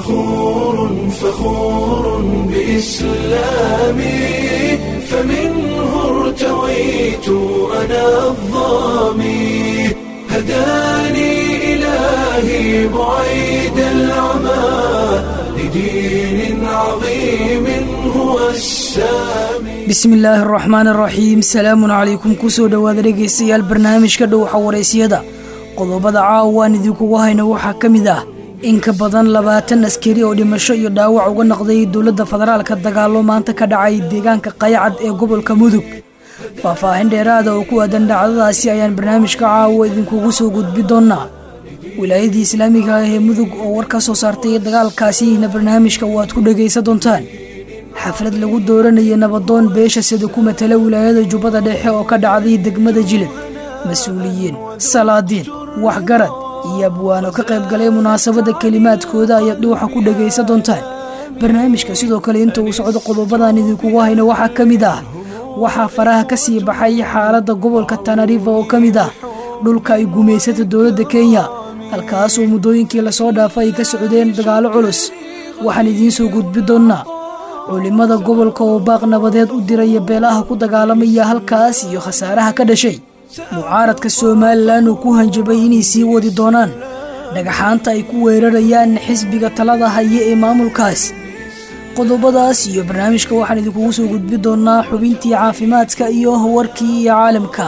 فخور فخور بإسلامي فمنه ارتويت أنا الظامي هداني إلهي بعيد العمى لدين عظيم هو السامي bismi illaahi araxmaan araxiim salaamun calaykum kusoo dhowaada dhegaystayaal barnaamijka dhowxa waraysiyada qodobada caawa aan idinkugu hayno waxaa ka mid ah in ka badan labaatan askari oo dhimasho iyo dhaawac uga noqday dowladda federaalka dagaalo maanta ka dhacay deegaanka qayacad ee gobolka mudug faahfaahin dheeraada oo ku aadan dhacdadaasi ayaan barnaamijka caawa idinkugu soo gudbi doonaa wilaayadii islaamiga ah ee mudug oo war ka soo saartay dagaalkaasina barnaamijka waad ku dhegaysan doontaan xaflad lagu dooranaya nabadoon beesha sida ku matala wilaayada jubbada dhexe oo ka dhacday degmada jilib mas-uuliyiin salaadiin waxgarad iyo abwaano ka qayb galay munaasabadda kelimaadkooda ayaad dhuuxa ku dhegaysan doontaan barnaamijka sidoo kale inta uu socdo qodobadan idinkugu hayno waxaa ka mid ah waxaa faraha ka sii baxay xaaladda gobolka tanarifa oo ka mid ah dhulka ay gumaysata dowladda kenya halkaasoo muddooyinkii lasoo dhaafay ay ka socdeen dagaalo culus waxaan idiin soo gudbi doonnaa culimmada gobolka oo baaq nabadeed u diraya beelaha ku dagaalamaya halkaas iyo khasaaraha ka dhashay mucaaradka somalilan uu ku hanjabay inay sii wadi doonaan dhagaxaanta ay ku weerarayaan xisbiga talada haya ee maamulkaas qodobadaas iyo barnaamijka waxaan idinkugu soo gudbi doonaa xubintii caafimaadka iyo warkii iyo caalamka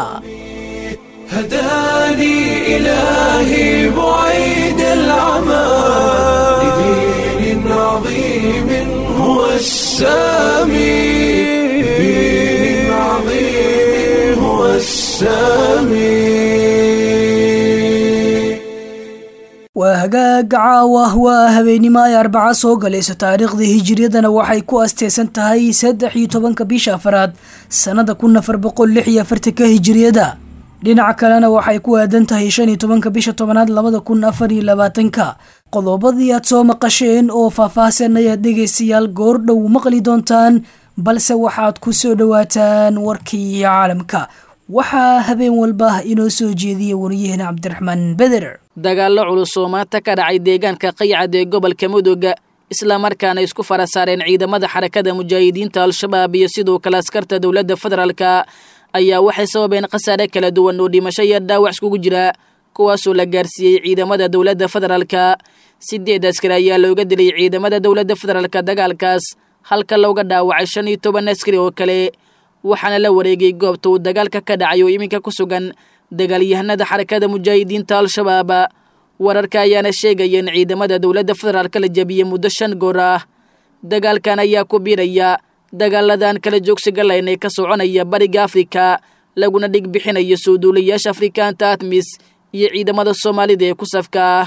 هداني إلهي بعيد العمى لدين عظيم هو السامي لدين عظيم هو السامي waa hagaag caawa waa habeenimo ay arbaca soo galayso taariikhda hijiriyadana waxay ku asteysan tahay saddex iyo tobanka bisha afaraad sannada kun afar boqol lix iyo afartanka hijiriyada dhinaca kalena waxay ku aadan tahay shan iyo tobanka bisha tobanaad labada kun afar iyo labaatanka qodobadii aad soo maqasheen oo faahfaahsan ayaad dhegaystayaal goordhow maqli doontaan balse waxaad ku soo dhowaataan warkii caalamka waxaa habeen walba inoo soo jeediya wariyaheena cabdiraxmaan beder dagaallo culus oo maanta ka dhacay deegaanka qaycad ee gobolka mudugga islamarkaana isku fara saareen ciidamada xarakada mujaahidiinta al-shabaab iyo sidoo kale askarta dowladda federaalka ayaa waxay sababeen khasaare kala duwan oo dhimasho iyo dhaawac iskugu jira kuwaasoo la gaarsiiyey ciidamada dowladda federaalka sideed askari ayaa looga dilay ciidamada dowladda federaalka dagaalkaas halka looga dhaawacay shan iyo toban askari oo kale waxaana la wareegay goobta uu dagaalka ka dhacay oo iminka ku sugan dagaalyahanada xarakada mujaahidiinta al-shabaab wararka ayaana sheegaya in ciidamada dowladda federaalka la jabiyey muddo shan goor ah dagaalkan ayaa ku biiraya dagaaladan kala joogsiga layn ee ka soconaya bariga afrika laguna dhig bixinayo soo duulayaasha afrikaanta atmis iyo ciidamada soomaalida ee ku safka ah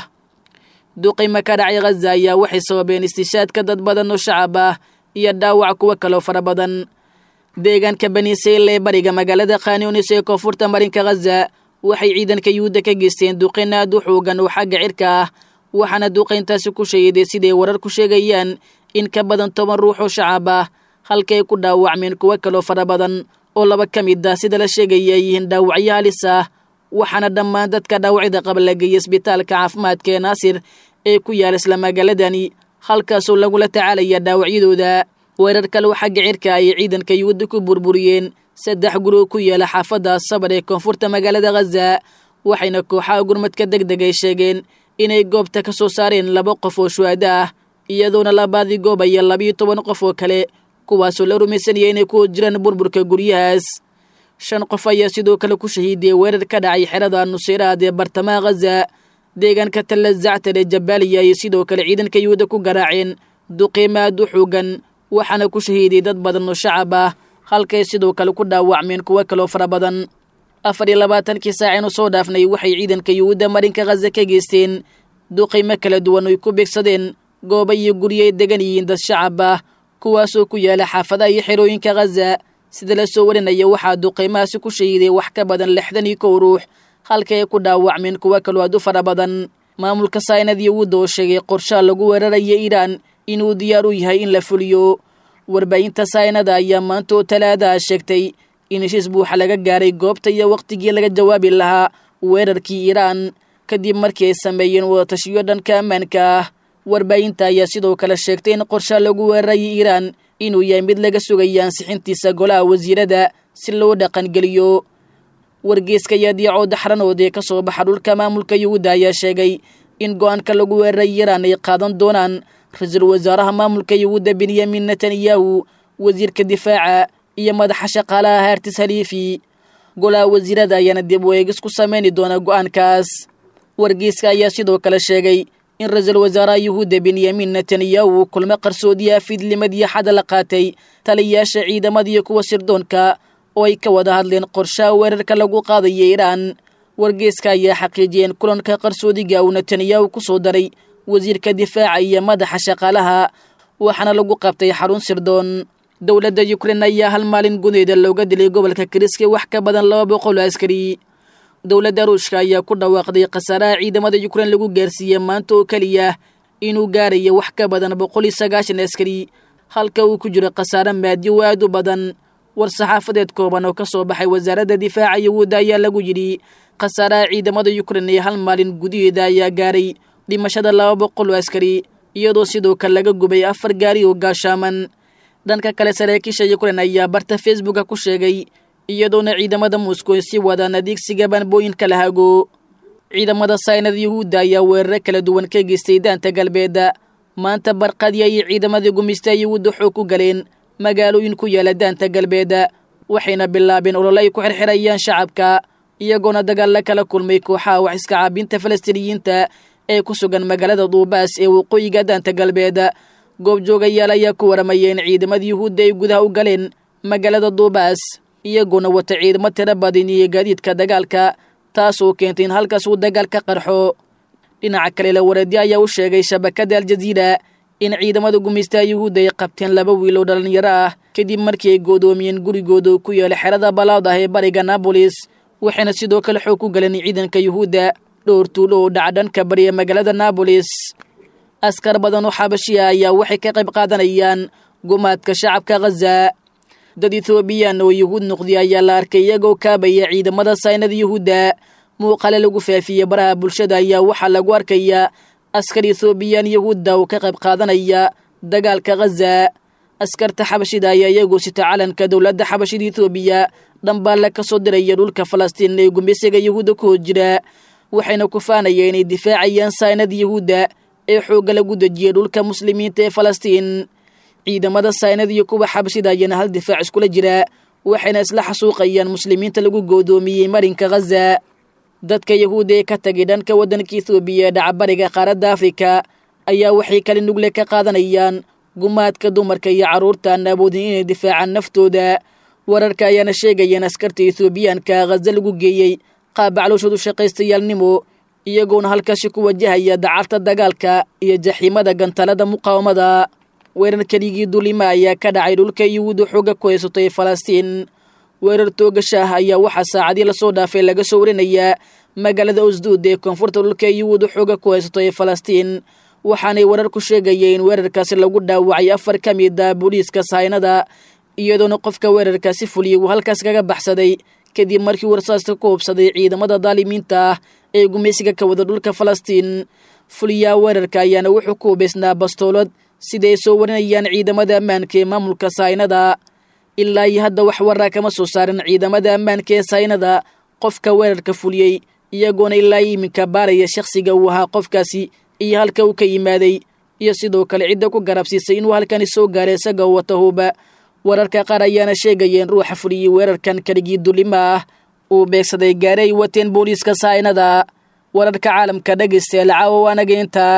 duqima ka dhacay khaza ayaa waxay sababeen istishaadka dad badan oo shacab ah iyo dhaawac kuwo kaloo fara badan deegaanka baniiseyl ee bariga magaalada khaniunis ee koonfurta marinka khaza waxay ciidanka yuhuudda ka geysteen duqin aad u xoogan oo xagga cirka ah waxaana duqayntaasi ku sheegaday siday warar ku sheegayaan in ka badan toban ruux oo shacab ah halkay ku dhaawacmeen kuwo kaloo fara badan oo laba ka mid ah sida la sheegaya ay yihiin dhaawacyo halis ah waxaana dhammaan dadka dhaawacyada qaba la geeyay isbitaalka caafimaadka ee naasir ee ku yaala isla magaaladani halkaasoo lagula tacaalaya dhaawacyadooda weerar kale oo xagga cirka ayay ciidanka yuhuudda ku burburiyeen saddex guri oo ku yaala xaafadda sabar ee koonfurta magaalada khaza waxayna kooxaha gurmadka deg deg ay sheegeen inay goobta ka soo saareen laba qof oo shuhada ah iyadoona labaadii goob aya labiyo toban qof oo kale kuwaasoo la rumaysanaya inay ku jiraan burburka guryahaas shan qof ayaa sidoo kale ku shahiidiyey weerar ka dhacay xerada nuseyraad ee bartamaha khaza deegaanka talla zactar ee jabaaliya ayay sidoo kale ciidanka yuhuudda ku garaaceen duqiima aad u xoogan waxaana ku shahiidiyey dad badan oo shacab ah halkay sidoo kale ku dhaawacmeen kuwo kaloo fara badan afar iyo labaatankii saacinu soo dhaafnay waxay ciidanka yuhuudda marinka khaza ka geysteen duqiimo kala duwan oy ku beegsadeen gooba iyo guryo ay degan yihiin dad shacab ah kuwaasoo ku yaala xaafadaha iyo xerooyinka khaza sida la soo warinaya waxaa duqiimahaasi ku shahiiday wax ka badan lixdan iyo kow ruux halkay ay ku dhaawacmeen kuwo kaloo aad u fara badan maamulka saynad yuhuudda oo sheegay qorshaha lagu weeraraya iiraan inuu diyaar u yahay in la fuliyo warbaahinta saynada ayaa maanta oo talaadaha sheegtay in heshiis buuxa laga gaaray goobta iyo wakhtigii laga jawaabi lahaa weerarkii iiraan kadib markii ay sameeyeen wadatashiyo dhanka ammaanka ah warbaahinta ayaa sidoo kale sheegtay in qorsha lagu weerarayay iiraan inuu yahay mid laga sugaya ansixintiisa golaha wasiirada si loo dhaqangeliyo wargeeska yaadiico daxranood ee ka soo baxa dhulka maamulka yuhuudda ayaa sheegay in go-aanka lagu weeraray iiraan ay qaadan doonaan ra-iisul wasaaraha maamulka yuhuudda benyamin netanyahu wasiirka difaaca iyo madaxa shaqaalaha haartis haliifi golaha wasiirada ayaana dib u eegis ku sameyni doona go-aankaas wargeyska ayaa sidoo kale sheegay in ra-iisul wasaaraha yuhuudda benyamin netanyahu kulmo qarsoodiya fiidlimadii xada la qaatay taliyayaasha ciidamada iyo kuwa sirdoonka oo ay ka wada hadleen qorshaha weerarka lagu qaadaya iiraan wargeeska ayaa xaqiijiyeen kulanka qarsoodiga uu netanyahu ku soo daray wasiirka difaaca iyo madaxa shaqaalaha waxaana lagu qabtay xarun sirdoon dowladda yukrain ayaa hal maalin gudaheeda looga dilay gobolka kiriske wax ka badan laba boqol oo askari dowladda ruushka ayaa ku dhawaaqday khasaaraha ciidamada yukrain lagu gaarsiiyey maanta oo keliya inuu gaarayo wax ka badan boqol iyo sagaashan askari halka uu ku jiro khasaare maadiyo aad u badan war-saxaafadeed kooban oo ka soo baxay wasaaradda difaaca yuhuudda ayaa lagu yidhi khasaaraha ciidamada yukrain ee hal maalin gudaheeda ayaa gaaray dhimashada laba boqol oo askari iyadoo sidoo kale laga gubay afar gaari oo gaashaaman dhanka kale saraakiisha yukrain ayaa barta facebooka ku sheegay iyadoona ciidamada moscow si wadaan adeegsiga banbooyinka la hago ciidamada saynada yuhuudda ayaa weeraro kala duwan ka geystay daanta galbeedda maanta barqadii ayay ciidamadii gumaysta yuhuudda xoog ku galeen magaalooyin ku yaala daanta galbeedda waxayna bilaabeen olole ay ku xirxirayaan shacabka iyagoona dagaalla kala kulmay kooxaha wax iska caabinta falastiiniyiinta ee ku sugan magaalada duubaas ee waqooyiga daanta galbeed goobjoogayaal ayaa ku waramaya in ciidamada yuhuudda ay gudaha u galeen magaalada duubaas iyagoona wata ciidamo tiro badan iyo gaadiidka dagaalka taasoo keentay in halkaas uu dagaal ka qarxo dhinaca kale la wareedyo ayaa u sheegay shabakadda aljaziira in ciidamada gumaystaha yuhuudda ay qabteen laba wiil oo dhallinyaro ah kadib markii ay goodoomiyeen gurigooda ku yaala xerada balaad ah ee bariga nabolis waxayna sidoo kale xoog ku galeen ciidanka yuhuudda dhowr tuulo oo dhaca dhanka bariya magaalada nabolis askar badan oo xabashiya ayaa waxay ka qayb qaadanayaan gumaadka shacabka khaza dad ethoobiyan oo yuhuud noqday ayaa la arkay iyagoo kaabaya ciidamada saynada yuhuudda muuqale lagu faafiyey baraha bulshada ayaa waxaa lagu arkayaa askar ethoobiyan yuhuudda oo ka qayb qaadanaya dagaalka khaza askarta xabashida ayaa iyagoo sita calanka dowladda xabashida ethoobiya dhambaalla ka soo diraya dhulka falastiin ee gumaysiga yuhuudda ku hor jira waxayna ku faanaya inay difaacayaan saynada yuhuudda ee xoogga lagu dejiyay dhulka muslimiinta ee falastiin ciidamada saynada iyo kuwa xabashida ayaana hal difaac iskula jira waxayna isla xasuuqayaan muslimiinta lagu goodoomiyey marinka khaza dadka yahuudda ee ka tagay dhanka waddanka ethoobiya ee dhacabariga qaaradda afrika ayaa waxay kali nugle ka qaadanayaan gumaadka dumarka iyo carruurta aan awoodin inay difaacaan naftooda wararka ayaana sheegayeen askarta ethoobiyaanka khaza lagu geeyey qaab baclooshoodu shaqaystayaalnimo iyagoona halkaasi ku wajahaya dacarta dagaalka iyo jaxiimada gantalada muqaawamada weerar keligii dulima ayaa ka dhacay dhulka yuhuudda xooga ku haysatay falastiin weerar toogasha ah ayaa waxaa saacadii lasoo dhaafay laga soo warinayaa magaalada usduud ee koonfurta dhulka yuhuudda xooga ku haysatay falastiin waxaanay warar ku sheegayeen in weerarkaasi lagu dhaawacay afar ka mid a booliiska sahaynada iyadoona qofka weerarkaasi fuliyey uu halkaas kaga baxsaday kadib markii warsaasta ku hubsaday ciidamada daalimiinta ah ee gumaysiga ka wada dhulka falastiin fuliyaha weerarka ayaana wuxuu ku hubaysnaa bastoolad siday soo warinayaan ciidamada ammaanka ee maamulka sahaynada ilaa iyo hadda wax waraa kama soo saarin ciidamada ammaanka ee sahaynada qofka weerarka fuliyey iyagoona ilaa iminka baaraya shakhsiga uu ahaa qofkaasi iyo halka uu ka yimaaday iyo sidoo kale cidda ku garabsiisay inuu halkani soo gaaray isaga wata huuba wararka qaar ayaana sheegayeen ruuxa fuliyey weerarkan keligii dulima ah uu beegsaday gaari ay wateen booliiska sahaynada wararka caalamka dhegaystayaal caawa waanaga intaa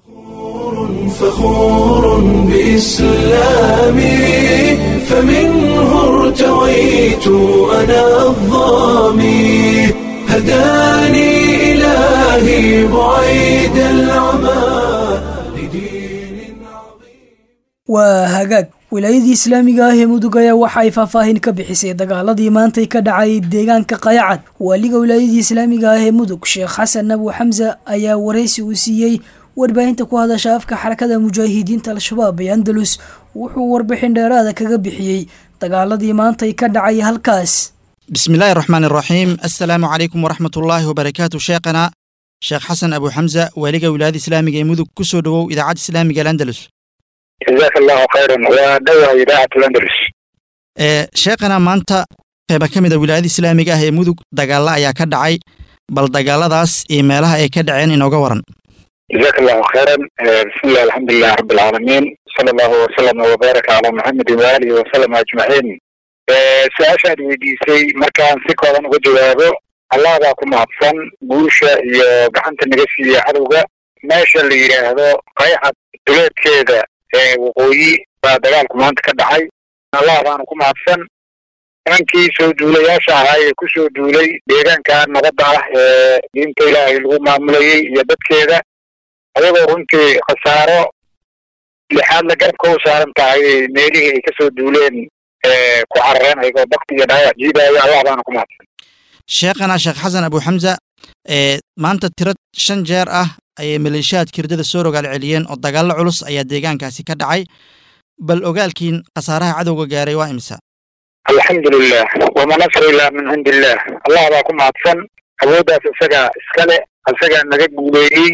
فخور بإسلامي فمنه ارتويت أنا الظامي هداني إلهي بعيد العمى لدين عظيم waa hagaag wilaayadii islaamiga ah ee mudug ayaa waxa ay faahfaahin ka bixisay dagaaladii maantay ka dhacay deegaanka qayacad waaliga wilaayadii islaamiga ah ee mudug sheekh xasan abu xamse ayaa waraysi uu siiyey warbaahinta ku hadasha afka xarakada mujaahidiinta al-shabaab ee andalus wuxuu warbixin dheeraada kaga bixiyey dagaaladii maantay ka dhacay halkaas bismi illaahi raxmaan iraxiim assalaamu calaykum waraxmat ullaahi wabarakaatu sheekhana sheekh xasan abu xamza waaliga wilaayada islaamiga ee mudug ku soo dhowow idaacadda islaamiga al andalus jazaaka allahu khayran waa dhawahay idaacat landalus sheekhana maanta qeyba ka mid a wilaayada islaamiga ah ee mudug dagaalla ayaa ka dhacay bal dagaaladaas iyo meelaha ay ka dhaceen inooga waran jazaaka allahu khayran bismillahi alxamdulilah rabi alcaalamiin sala allahu wasalama wabaaraka calaa maxamedin waalihi wasalama ajmaciin su-aasha aad weydiisay markaan si kooban uga jawaabo allah baa ku mahadsan guusha iyo gacanta naga siiya cadowga meesha la yidhaahdo qayxad duleedkeeda ee waqooyi baa dagaalku maanta ka dhacay allah baana ku mahadsan nimankii soo duulayaasha ahaa ee ku soo duulay deegaanka nabadda ah ee diinta ilaahay lagu maamulayey iyo dadkeeda ayagoo runtii khasaaro lixaad la garabka u saaran tahay meelihii ay kasoo duuleen ku carareen ayagoo bakti iyo dhaawac jiidaayo allah baana ku mahadsan sheekhana sheekh xasan abu xamza ee maanta tiro shan jeer ah ayay maleeshiyaadka hirdada soo rogaal celiyeen oo dagaallo culus ayaa deegaankaasi ka dhacay bal ogaalkiin khasaaraha cadowga gaaray waa imisa alxamdulilah wama nasru ilaa min cindi illah allah baa ku mahadsan awooddaas isagaa iskale isagaa naga guuleeyey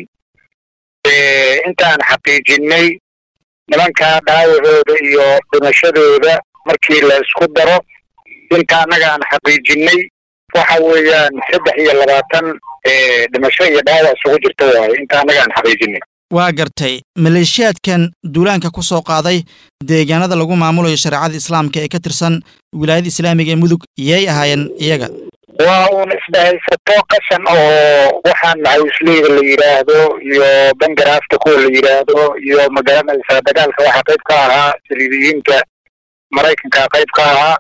intaan xaqiijinay nimankaa dhaawacooda iyo dhimashadooda markii la isku daro inta annaga aan xaqiijinay waxa weeyaan saddex iyo labaatan dhimasho iyo dhaawac isugu jirta waaye inta annaga aan xaqiijinay waa gartay maleeshiyaadkan duulaanka ku soo qaaday deegaanada lagu maamulayo shareecada islaamka ee ka tirsan wilaayada islaamiga ee mudug yay ahaayeen iyaga waa uun isdhahaysato qashan oo waxaan macawisleyda la yidhaahdo iyo bangaraafta kuwa la yidhaahdo iyo magaranaysaa dagaalka waxaa qayb ka ahaa saliibiyiinta maraykanka qayb ka ahaa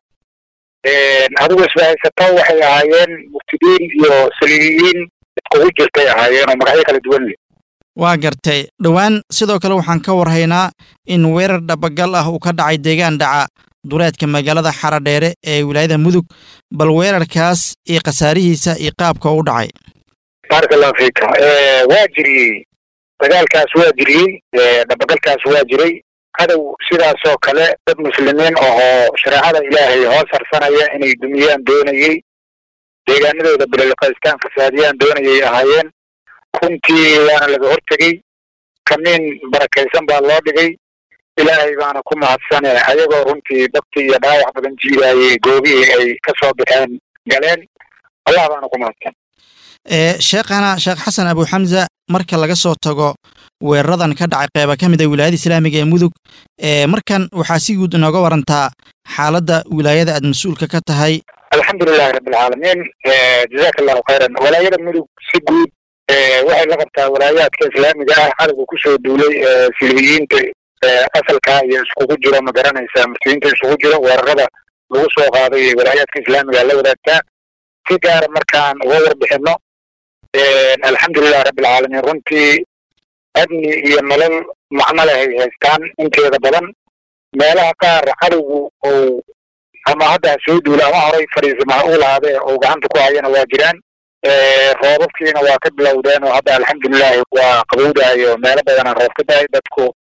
adigu isdhahaysato waxay ahaayeen muftidiin iyo saliibiyiin iskugu jirtay ahaayeen oo magacyo kala duwan leh waa gartay dhowaan sidoo kale waxaan ka warhaynaa in weerar dhabagal ah uu ka dhacay deegaan dhaca duleedka magaalada xaradheere ee wilaayada mudug bal weerarkaas iyo khasaarihiisa iyo qaabka u dhacay baaraka allahu fiika waa jiriyey dagaalkaas waa jiriyey dhabagalkaas waa jiray cadow sidaasoo kale dad muslimiin ahoo shareecada ilaahay hoos harsanaya inay dumiyaan doonayey deegaanadooda bililiqaystaan fasaadiyaan doonayay ahaayeen runtii waana laga hortegey kamiin barakaysan baa loo dhigay ilaahay baana ku mahadsane ayagoo runtii bakti iyo dhaawac badan jiidaayey goobihii ay ka soo baxeen galeen allah baana ku mahadsan sheekhana sheekh xasan abu xamza marka laga soo tago weeraradan ka dhacay qeyba ka mid a wilaayada islaamiga ee mudug markan waxaa si guud inooga warantaa xaaladda wilaayada aad mas-uulka ka tahay alxamdulilahi rabbilcaalamiin jazaaka allahu khayran walaayada mudug si guud waxay la qabtaa walaayaadka islaamiga ah cadowga kusoo duulay silibiyiinta asalka iyo iskugu jiro ma garanaysaa murtiyiinta isugu jiro weerarada lagu soo qaaday walaayaadka islaamiga la wadaagtaa si gaara markaan uga warbixino alxamdulilah rabbilcaalamiin runtii amni iyo nolol macno leh ay haystaan inteeda badan meelaha qaar cadowgu ou ama hadda ha soo duula ama horay fadhiisama ha u lahaadee ou gacanta ku hayana waa jiraan roobabkiina waa ka bilowdeen oo hadda alxamdulilahi waa qabowdayo meelo badanaa roob ka dahay dadku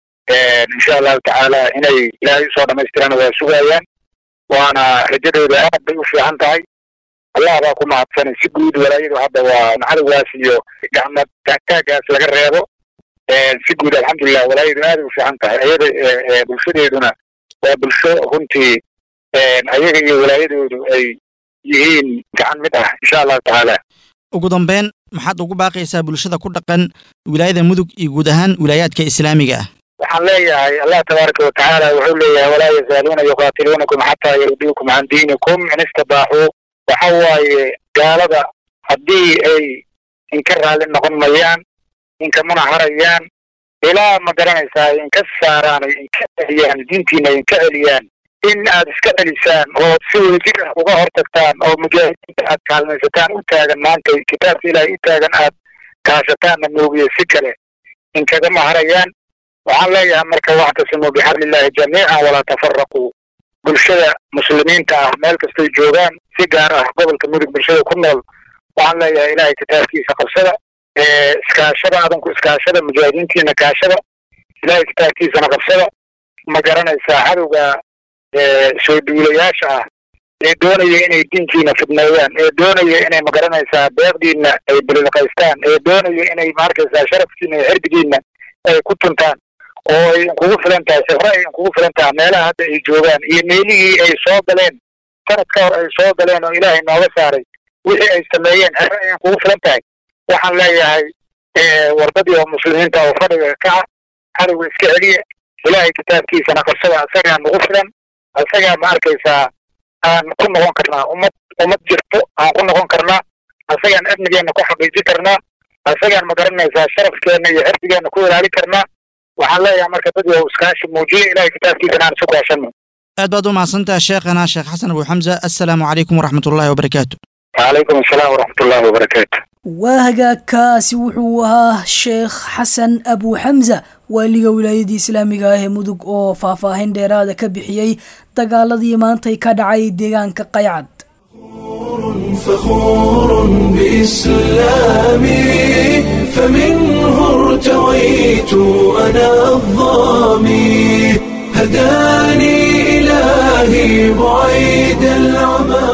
insha allahu tacaala inay ilaahay usoo dhamaystirana waa sugayaan waana rajadooda aad bay u fiican tahay allah baa ku mahadsanay si guud walaayadu hadda waa cadowgaas iyo gacma taagtaagaas laga reebo si guud alxamdulilah walaayadu aaday u fiican tahay ayada bulshadeeduna waa bulsho runtii ayaga iyo walaayadoodu ay yihiin gacan mid ah insha allahu tacaala ugu dambeyn maxaad ugu baaqaysaa bulshada ku dhaqan wilaayada mudug iyo guud ahaan wilaayaadka islaamiga ah waxaan leeyahay allah tabaaraka watacaala wuxuu leeyahay walaa yazaaluuna yuqaatiluunakum xataa yarduukum can diinikum in istibaaxuu waxa waaye gaalada haddii ay inka raalli noqon mayaan inkamana harayaan ilaa ma garanaysaa inka saaraan ay inka celiyaan diintiina inka celiyaan in aad iska celisaan oo si wadajir ah uga hortagtaan oo mujaahidiinta aad kaalmaysataan u taagan maanta kitaabka ilaahay u taagan aad kaashataanna moogiye si kale inkagama harayaan waxaan leeyahay marka wactasimuu bixablillahi jamiican walaa tafaraquu bulshada muslimiinta ah meel kastay joogaan si gaar ah gobolka mudug bulshada ku nool waxaan leeyahay ilaahay kitaabkiisa qabsada iskaashada adanku iskaashada mujaahidiintiina kaashada ilaahay kitaabkiisana qabsada ma garanaysaa cadowga soo duulayaasha ah ee doonaya inay diinkiina fidneeyaan ee doonaya inay magaranaysaa deeqdiina ay bililqaystaan ee doonaya inay maarkaysaa sharafkiina iyo xirdigiina ay ku tuntaan oo ay inkugu filan tahay sifro ay inkugu filan tahay meelaha hadda ay joogaan iyo meelihii ay soo galeen sanad ka hor ay soo galeen oo ilaahay nooga saaray wixii ay sameeyeen xero ay inkugu filan tahay waxaan leeyahay wardadii oo muslimiinta oo fadhiga kaca cadowga iska celiya ilaahay kitaabkiisana qabsada asagaa nagu filan asagaa ma arkaysaa aan ku noqon karnaa ummad ummad jirto aan ku noqon karnaa asagaan amnigeena ku xaqiijin karnaa asagaan ma garanaysaa sharafkeena iyo xirdigeena ku ilaali karnaa waxaan leeyahay marka dad yow iskaashi muujiya ilaahay kitaabkiisana aan isu kaashano aad baad u mahadsantaha sheekhana sheekh xasan abu xamza assalaamu calaykum waraxmatullaahi wabarakaatu وعليكم السلام ورحمة الله وبركاته waa hagaagkaasi wuxuu ahaa sheekh xasan abu xamza waaliga wilaayadii islaamiga ah ee mudug oo faahfaahin dheeraada ka bixiyey dagaaladii maantay ka dhacay deegaanka qaycad فخور بإسلامي فمنه ارتويت أنا الظامي هداني إلهي بعيد العمى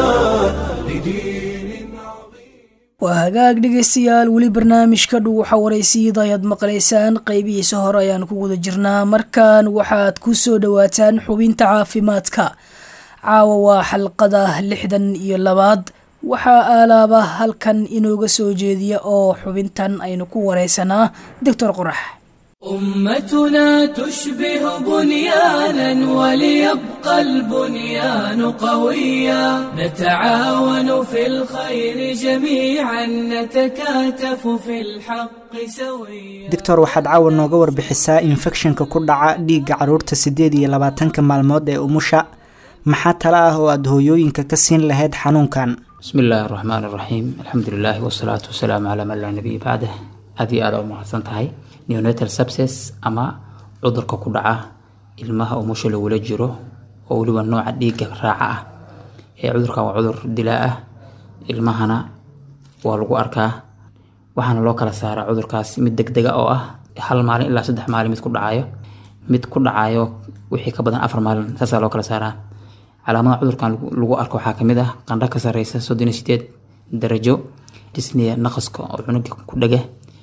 لدين عظيم waa hagaag dhegaystayaal weli barnaamijka dhuuxa waraysiida ayaad maqlaysaan qaybihiisa hore ayaan ku guda jirnaa markan waxaad ku soo dhowaataan xubinta caafimaadka caawa waa xalqada lixdan iyo labaad waxaa aalaaba halkan inooga soo jeediya oo xubintan aynu ku waraysanaa doctor qorax أمتنا تشبه بنيانا وليبقى البنيان قويا نتعاون في الخير جميعا نتكاتف في الحق سويا doctor waxaad caawa nooga warbixisaa infekshanka ku dhaca dhiigga caruurta siddeed iyo labaatanka maalmood ee umusha maxaa tala ah oo aada hooyooyinka ka siin lahayd xanuunkan بسم الله الرحمن الرحيم الحمد لله والصلاة والسلام على من لا نبي بعده أدي أنا ومحسن تهي neonatal sepsis ama cudurka ku dhaca ilmaha umusha lagula jiro oo weliba nooca dhiigga raaca ah ee cudurkan waa cudur dilaa ah ilmahana waa lagu arkaa waxaana loo kala saaraa cudurkaas mid degdega oo ah hal maalin ilaa saddex maalin mid ku dhacayo mid ku dhacayo wixii ka badan afar maalin saasaa loo kala saaraa calaamadaha cudurkan lagu- lagu arko waxaa kamid ah qandho ka sareysa soddon iyo sideed darajo disney naqaska oo cunuga ku dhega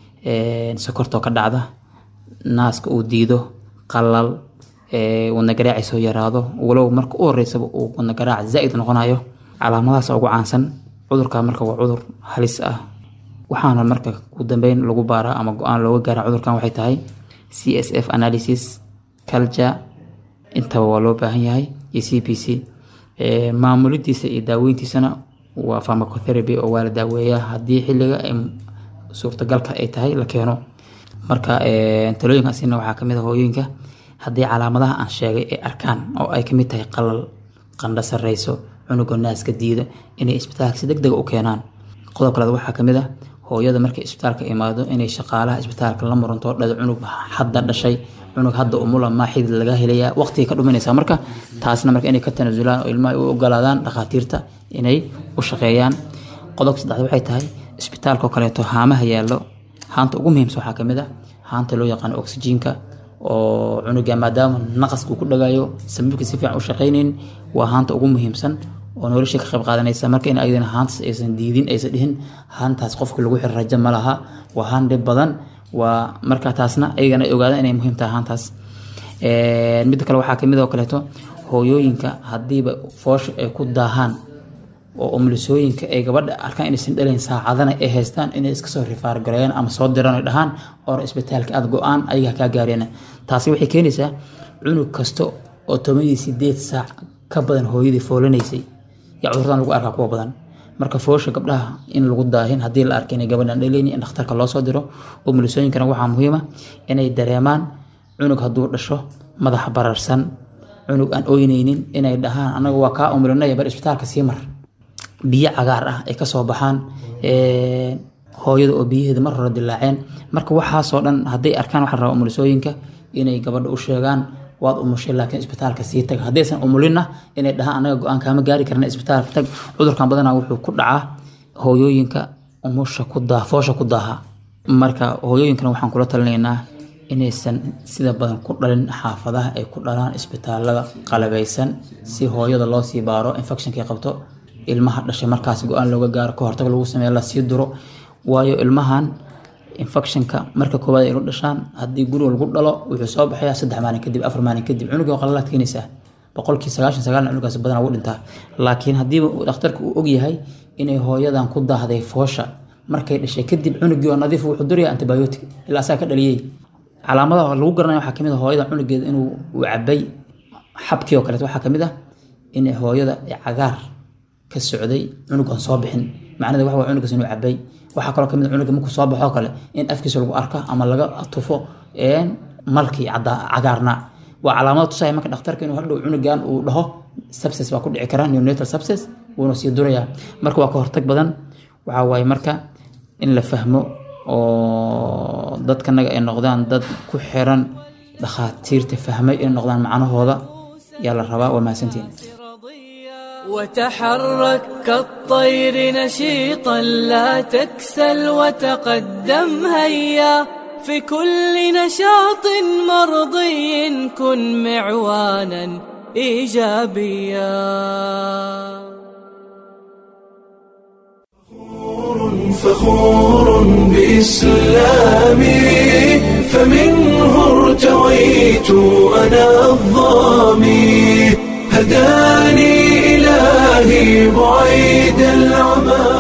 een, sokorta oo ka dhacda naaska uu diido qalal ee, wadna garaaci soo yaraado walow marka u horeysaba uu wadna garaac zaaid noqonayo calaamadahaas ugu caansan cudurka marka waa cudur halis ah waxaana marka ugu dambeyn lagu baaraa ama go-aan looga gaara cudurkan waxay tahay c s f analysis culture intaba waa loo baahan yahay iyo c p c Ee, maamulidiisa iyo daaweyntiisana waa pharmacotherapy oo waa la daaweeyaa haddii xilliga ay suurtagalka ay tahay la keeno marka ee, talooyinkaasina waxaa kamid ah hooyooyinka haddii calaamadaha aan sheegay ay arkaan oo ay kamid tahay qalal qandho sareyso cunuga naaska diida inay isbitaalka si degdega u keenaan qodob kaleed waxaa kamid ah hooyada markay isbitaalka imaado inay shaqaalaha isbitaalka la muranto dhada cunug hadda dhashay cunug hadda umula maa xidid laga helayaa waqtiga ka dhuminaysaa marka taasna marka inay ka tanasulaan oo ilmaha u ogolaadaan dhakhaatiirta inay u shaqeeyaan qodobka saddexaad waxay tahay isbitaalka oo kaleeto haamaha yaallo haanta ugu muhiimsan waxaa kamid ah haanta loo yaqaano oxygenka oo cunuga maadaama naqaska uu ku dhagayo sababka si fiican u shaqaynayn waa haanta ugu muhiimsan oo nolosha ka qayb qaadanaysa marka in ayadana haantaas aysan diidin aysan dhihin haantaas qofka lagu xiro rajo ma laha waa haan dhib badan waa marka taasna ayagana ay ogaadaan inay muhiim tahay haantaas Een, midda kale waxaa kamid oo kaleeto hooyooyinka hadiiba foosha ay ku daahaan oo umulisooyinka ay gabadha arkaan inaysan dhalayn saacadana ay haystaan inay iska soo rifaargareeyaan ama soo diraan ay dhahaan or isbitaalka aad go-aan ayaga kaa gaareen taasi waxay keenaysaa cunug kasta oo toban iyo sideed saac ka badan hooyadii foolanaysay yaa cudurdan lagu arkaa kuwa badan marka foosha gabdhaha in lagu daahin haddii la arka inay gabadhan dhalayni in dhakhtarka loo soo diro umulisooyinkana waxaa muhiima inay dareemaan cunug hadduu dhasho madaxa bararsan cunug aan ooynaynin inay dhahaan anaga waa kaa umulinaya bar isbitaalka sii mar biyo cagaar ah ay kasoo baxaan ee, hooyada oo biyaheeda mar hore dilaaceen marka waxaasoo dhan hadday arkaan waxaa la rabaa umulisooyinka inay gabadha u sheegaan waad umushay laakiin isbitaalka sii tag haddaysan umulinna inay dhahaan anaga go-aan kaama gaari karna isbitaalka tag cudurkan badanaa wuxuu ku dhacaa hooyooyinka umusha ku daa foosha ku daaha marka hooyooyinkana waxaan kula talinaynaa inaysan sida badan ku dhalin xaafadaha ay ku dhalaan isbitaalada qalabeysan si hooyada loo sii baaro infectionkay qabto ilmaha dhashay markaas go-aan looga gaaro ka hortag lagu sameeyo lasii duro waayo ilmahan infectionka marka koowaad ay dhashaan haddii guriga lagu dhalo wuxuu soo baxayaa saddex maalin kadib afar maalin kadib cunuga qalalaad keenaysaa boqolkii sagaashan sagaal cunugaas badan ugu dhintaa laakiin haddiiba dhakhtarka uu ogyahay inay hooyadan ku daahday foosha markay dhashay kadib cunugii oo nadiif wuxuu duraya antibiotic ilaa asaga ka dhaliyey calaamadaha lagu garanaya waxaa kamid ah hooyada cunugeeda inuu uu cabay xabkii oo kaleeto waxaa kamid ah in hooyada cagaar ka socday cunugan soo bixin macnada waxa waa cunugaas inuu cabay waxaa kaloo kamid ah cunuga markuu soo baxo kale in afkiisa lagu arka ama laga tufo malkii cagaarna waa calaamada tusaya marka dhakhtarka inuu hadhow cunugan uu dhaho subses baa ku dhici kara neonatal subses wuuna sii duraya marka waa ka hortag badan waxaa waaye marka in la fahmo oo dadkanaga ay noqdaan dad ku xiran dhakhaatiirta fahmay inay noqdaan macnahooda yaa la rabaa waa mahadsantiin وتحرك كالطير نشيطا لا تكسل وتقدم هيا في كل نشاط مرضي كن معوانا ايجابيا فخور بإسلامي فمنه ارتويت أنا الظامي هداني إلهي بعيد العمى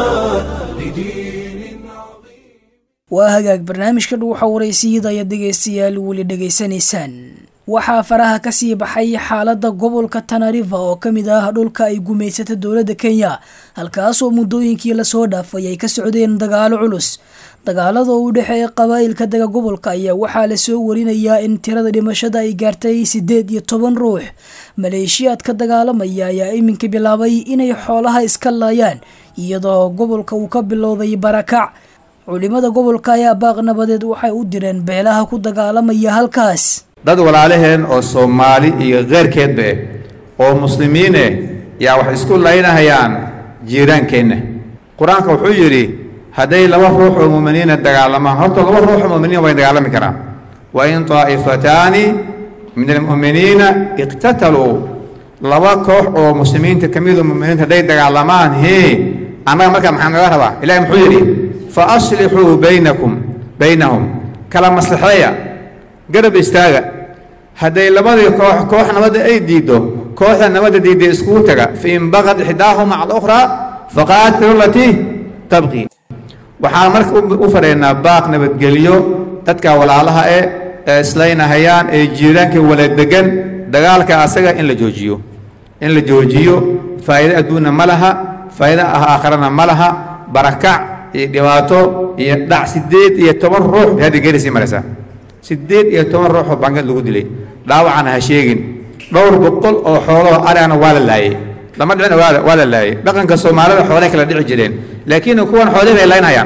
لدين عظيم waa hagaag barnaamijka dhuuxa waraysiyada ayaad dhegaystayaal weli dhegaysanaysaan waxaa faraha kasii baxay xaalada gobolka tanariva oo kamid ah dhulka ay gumaysata dowladda kenya halkaasoo muddooyinkii lasoo dhaafay ay ka socdeen dagaalo culus dagaalada u dhexeeya qabaa'ilka dega gobolka ayaa waxaa lasoo warinayaa in tirada dhimashada ay gaartay sideed iyo toban ruux maleeshiyaadka dagaalamaya ayaa iminka bilaabay inay xoolaha iska laayaan iyadoo gobolka uu ka bilowday barakac culimada gobolka ayaa baaq nabadeed waxay u direen beelaha ku dagaalamaya halkaas dad walaalaheen oo soomaali iyo keyrkeedba eh oo muslimiin eh yaa wax isku laynahayaan jiiraankeenna qur-aanka wuxuu yidhi hadday laba ruux oo muuminiina dagaalamaan horta laba ruux oo muuminiina way dagaalami karaan wa in taa'ifataani min almu'miniina iqtataluu laba koox oo muslimiinta ka midu muuminiinta hadday dagaalamaan hee annaga markaa maxaa naga rabaa ilahi muxuu yidhi fa aslixuu baynakum baynahum kala maslaxeeya garab istaaga hadday labadii koox koox nabadda ay diiddo kooxda nabadda diidday iskugu taga fain baqad ixdaahuma cala ukhraa faqaatilu latii tabqi waxaan marka u fadhiynaa baaq nabadgelyo dadka walaalaha eh ee islaynahayaan ee jiiraanka wala degan dagaalka asaga in la joojiyo in la joojiyo faa'iido adduunna ma laha faa'iido aakharana ma laha barakac iyo dhibaato iyo dhac siddeed iyo toban ruux bay hadda geerisii maraysaa siddeed iyo toban ruux oo bangad lagu dilay dhaawacana ha sheegin dhowr boqol oo xooloo arigana waa la laayey lama dhicina waa la laayey dhaqanka soomaalida xoolay kala dhici jireen laakiin kuwan xoolihii bay laynayaan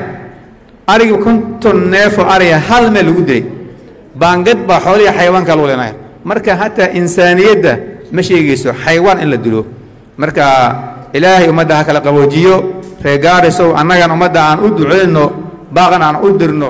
arigi konton neefoo ariga hal meel lagu dilay baangad baa xoolihii xayawaanka lagu leynaya marka hataa insaaniyadda ma sheegayso xayawaan in la dilo marka ilaahay ummadda ha kala qaboojiyo reegaarisow annagan ummadda aan u duceyno baaqan aan u dirno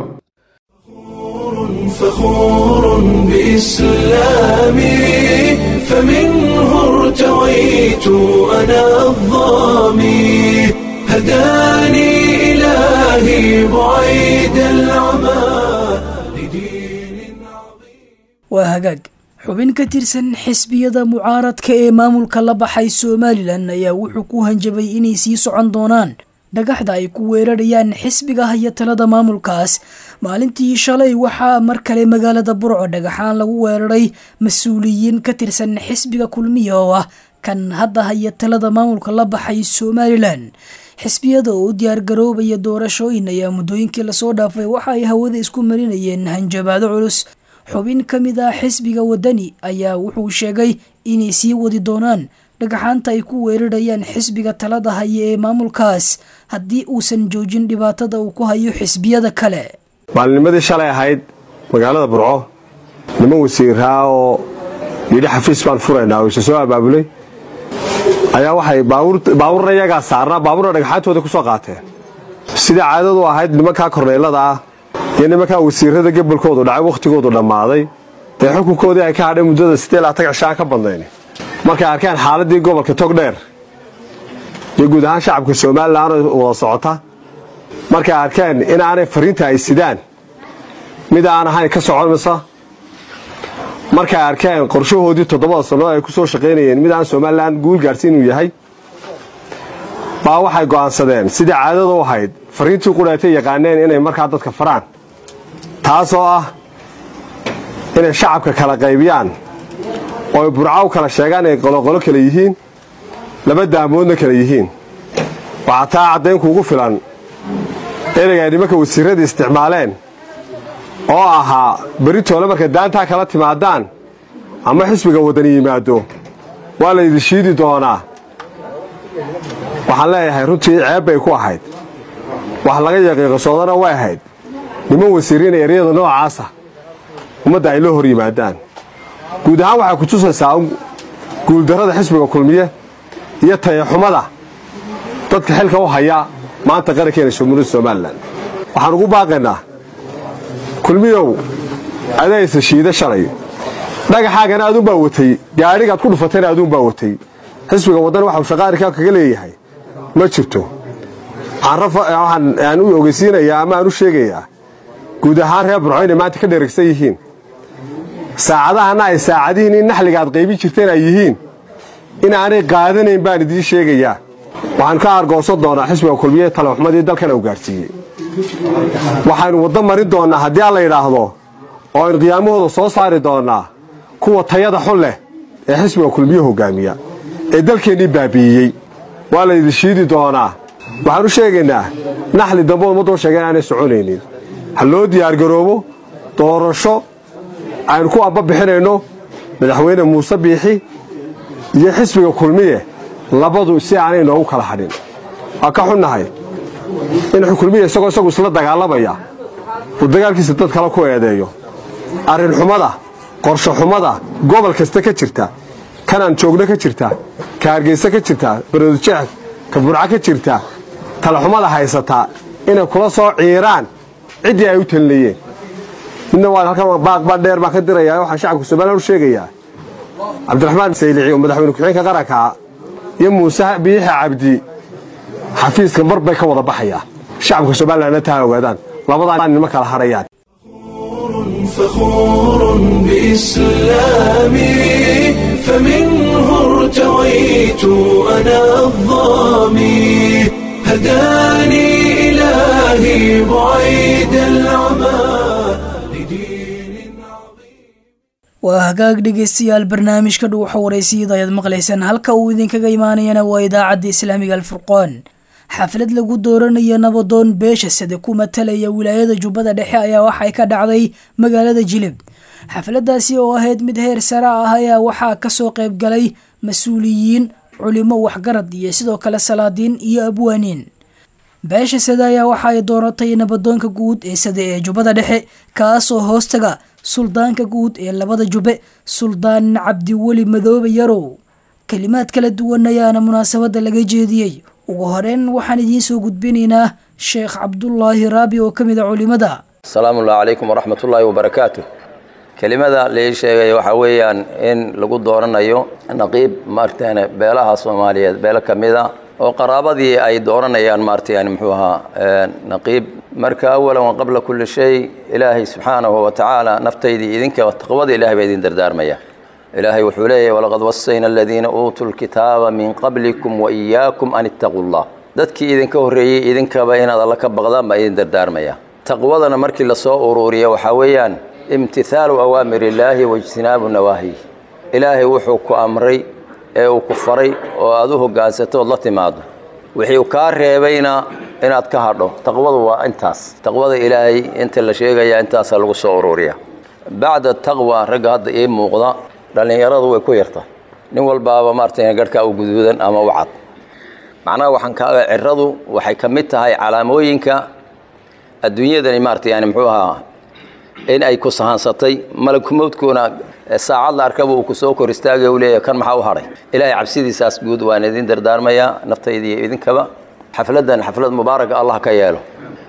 فخور بإسلامي فمنه ارتويت أنا الظامي هداني إلهي بعيد العمى لدين عظيم waa hagaag xubin ka tirsan xisbiyada mucaaradka ee maamulka la baxay somalilan ayaa wuxuu ku hanjabay inay sii socon doonaan dhagaxda ay ku weerarayaan xisbiga haya talada maamulkaas maalintii shalay waxaa mar kale magaalada burco dhagaxaan lagu weeraray mas-uuliyiin ka tirsan xisbiga kulmiya oo ah kan hadda haya talada maamulka la baxay somalilan xisbiyada oo u diyaargaroobaya doorashooyin ayaa muddooyinkii lasoo dhaafay waxa ay hawada isku marinayeen hanjabaado culus xubin ka mid ah xisbiga wadani ayaa wuxuu sheegay inay sii wadi doonaan dhagaxaanta ay ku weerarayaan xisbiga talada haya ee maamulkaas haddii uusan joojin dhibaatada uu ku hayo xisbiyada kale maalinimadii shalay ahayd magaalada burco niman wasiiraa oo yidhi xafiis baan furaynaa oo isa soo abaabulay ayaa waxay baabuurna iyagaa saarnaa baabuurna dhagaxaantooda ku soo qaateen sidai caadadu ahayd nimankaa korneylada ah iyo nimankaa wasiirada gebolkoodu dhacay wakhtigoodu dhammaaday dee xukunkoodii ay ka hadhay muddada sidee laatan cishaan ka badnayn markay arkeen xaaladdii gobolka togdheer iyo guud ahaan shacabka somalilan wada socota markay arkeen in aanay fariinta ay sidaan mid aan ahayn ka soconaysa markay arkeen qorshahoodii toddobada sannood ay ku soo shaqaynayeen mid aan somalilan guul gaadhsi inuu yahay baa waxay go'aansadeen sidii caadada u ahayd fariintii qudhaatay yaqaaneen inay markaa dadka faraan taasoo ah inay shacabka kala qaybiyaan oo ay burca u kala sheegaan inay qoloqolo kale yihiin laba daamoodna kale yihiin waxaa taa caddayn kuugu filan ereyga ay nimanka wasiirrada isticmaaleen oo ahaa beritoole marka daantaa kala timaadaan ama xisbiga waddani yimaado waa laydin shiidi doonaa waxaan leeyahay runtii ceeb bay ku ahayd wax laga yaqiiqasoodana way ahayd niman wasiiriina eryada noocaasa ummadda ay la hor yimaadaan guud ahaan waxay ku tusaysaa guuldarrada xisbiga kulmiye iyo tayaxumada dadka xilka u haya maanta qarankeena jamhuuriyadda somalilan waxaan ugu baaqaynaa kulmiyow adaysa shiida shalay dhagaxaagana aduunbaa watay gaadhigaad ku dhufatayna aduunbaa watay xisbiga waddan waxau shaqaarikaa kaga leeyahay ma jirto waxaan u ogeysiinayaa ama aan u sheegayaa guud ahaan reer burco inay maanta ka dheregsan yihiin saacadahana ay saacadihiin in naxliga aad qaybin jirteen ay yihiin in aanay qaadanayn baan idiin sheegayaa waxaan ka argoosan doonaa xisbiga kulmiye talaxumadii dalkana u gaadhsiiyey waxaynu waddo marin doonnaa haddii aan la yidhaahdo oo aynu qiyaamahooda soo saari doonnaa kuwa tayada xun leh ee xisbiga kulmiye hogaamiya ee dalkeennii baabi'iyey waa laydin shiidi doonaa waxaan u sheegaynaa naxli dambe ummadda u sheega inaanay soconaynin ha loo diyaargaroobo doorasho aynu ku amba bixinayno madaxweyne muuse biixi iyo xisbiga kulmiye labadu si aanay noogu kala hadhin waa ka xunnahay in kulmiye isagoo isagu isla dagaalamaya uu dagaalkiisa dad kale ku eedeeyo arrinxumada qorshoxumada gobol kasta ka jirta kanaan joogno ka jirta ka hargeysa ka jirta baroodijeex ka burca ka jirta talaxumada haysataa inay kula soo ciiraan ciddii ay u talinayeen midna waa halkan baaqbaa dheer baan ka dirayaa waxaan shacabka somalilan u sheegayaa cabdiraxmaan saylici oo madaxweyne ku-xigeenka qaranka iyo muuse biixi cabdi xafiiska mar bay ka wada baxayaa shacabka somalilanna taa ogaadaan labadaa nima kala hadhayaan فخور بإسلامي فمنه ارتويت أنا الظامي هداني إلهي بعيد العمى waa hagaag dhegaystayaal barnaamijka dhuuxa waraysiyada ayaad maqlaysaan halka uu idinkaga imaanayana waa idaacadda islaamiga alfurqoon xaflad lagu dooranayo nabadoon beesha sade ku matalaya wilaayada jubbada dhexe ayaa waxay ka dhacday magaalada jilib xafladaasi oo ahayd mid heer sare ah ayaa waxaa kasoo qayb galay mas-uuliyiin culimo waxgarad iyo sidoo kale salaadiin iyo abwaaniin beesha sade ayaa waxa ay dooratay nabadoonka guud ee sade ee jubbada dhexe kaasoo hoostaga suldaanka guud ee labada jubbe suldaan cabdiweli madoobe yarow kelimaad kala duwan ayaana munaasabadda laga jeediyey ugu horeyn waxaan idiin soo gudbinaynaa sheekh cabdulaahi raabi oo ka mid a culimada asalaamu allah calaykum waraxmatullaahi wabarakaatu kelimada lai sheegay waxaa weeyaan in lagu dooranayo naqiib maaragtaan beelaha soomaaliyeed beelo ka mid a oo qaraabadii ay dooranayaan maarata yani muxuu ahaa naqiib marka awalan wa qabla kulli shay ilaahay subxaanahu wa tacaala naftaydii idinka taqwada ilahay baa idin dardaarmaya ilaahay wuxuu leeyahay walaqad wasayna aladiina uutuu lkitaaba min qablikum wa iyaakum an ittaquu llah dadkii idinka horreeyey idinkaba inaad alla ka baqdaan baa idin dardaarmaya taqwadana markii lasoo uruuriya waxaa weeyaan imtihaalu awaamir illaahi waijtinaabu nawaahi ilaahay wuxuu ku amray ee uu ku faray oo aad u hoggaansato ood la timaado wixii uu kaa reebayna inaad ka hadho taqwadu waa intaas taqwada ilaahay inta la sheegaya intaasaa lagu soo uruuriya bacda taqwa ragga hadda ii muuqda dhallinyaradu way ku yarta nin walbaaba maarata garhkaa u guduudan ama u cad macnaha waxaan ka ciradu waxay ka mid tahay calaamooyinka adduunyadani maarata yani muxuu ahaa in ay ku sahansatay malakumowdkuuna saacad la arkaba uu ku soo kor istaagay u leeyahay kan maxaa u hadhay ilaahay cabsidiisaas guud waan idin dardaarmayaa naftayda iyo idinkaba xafladdan xaflad mubaaraka allah ka yeelo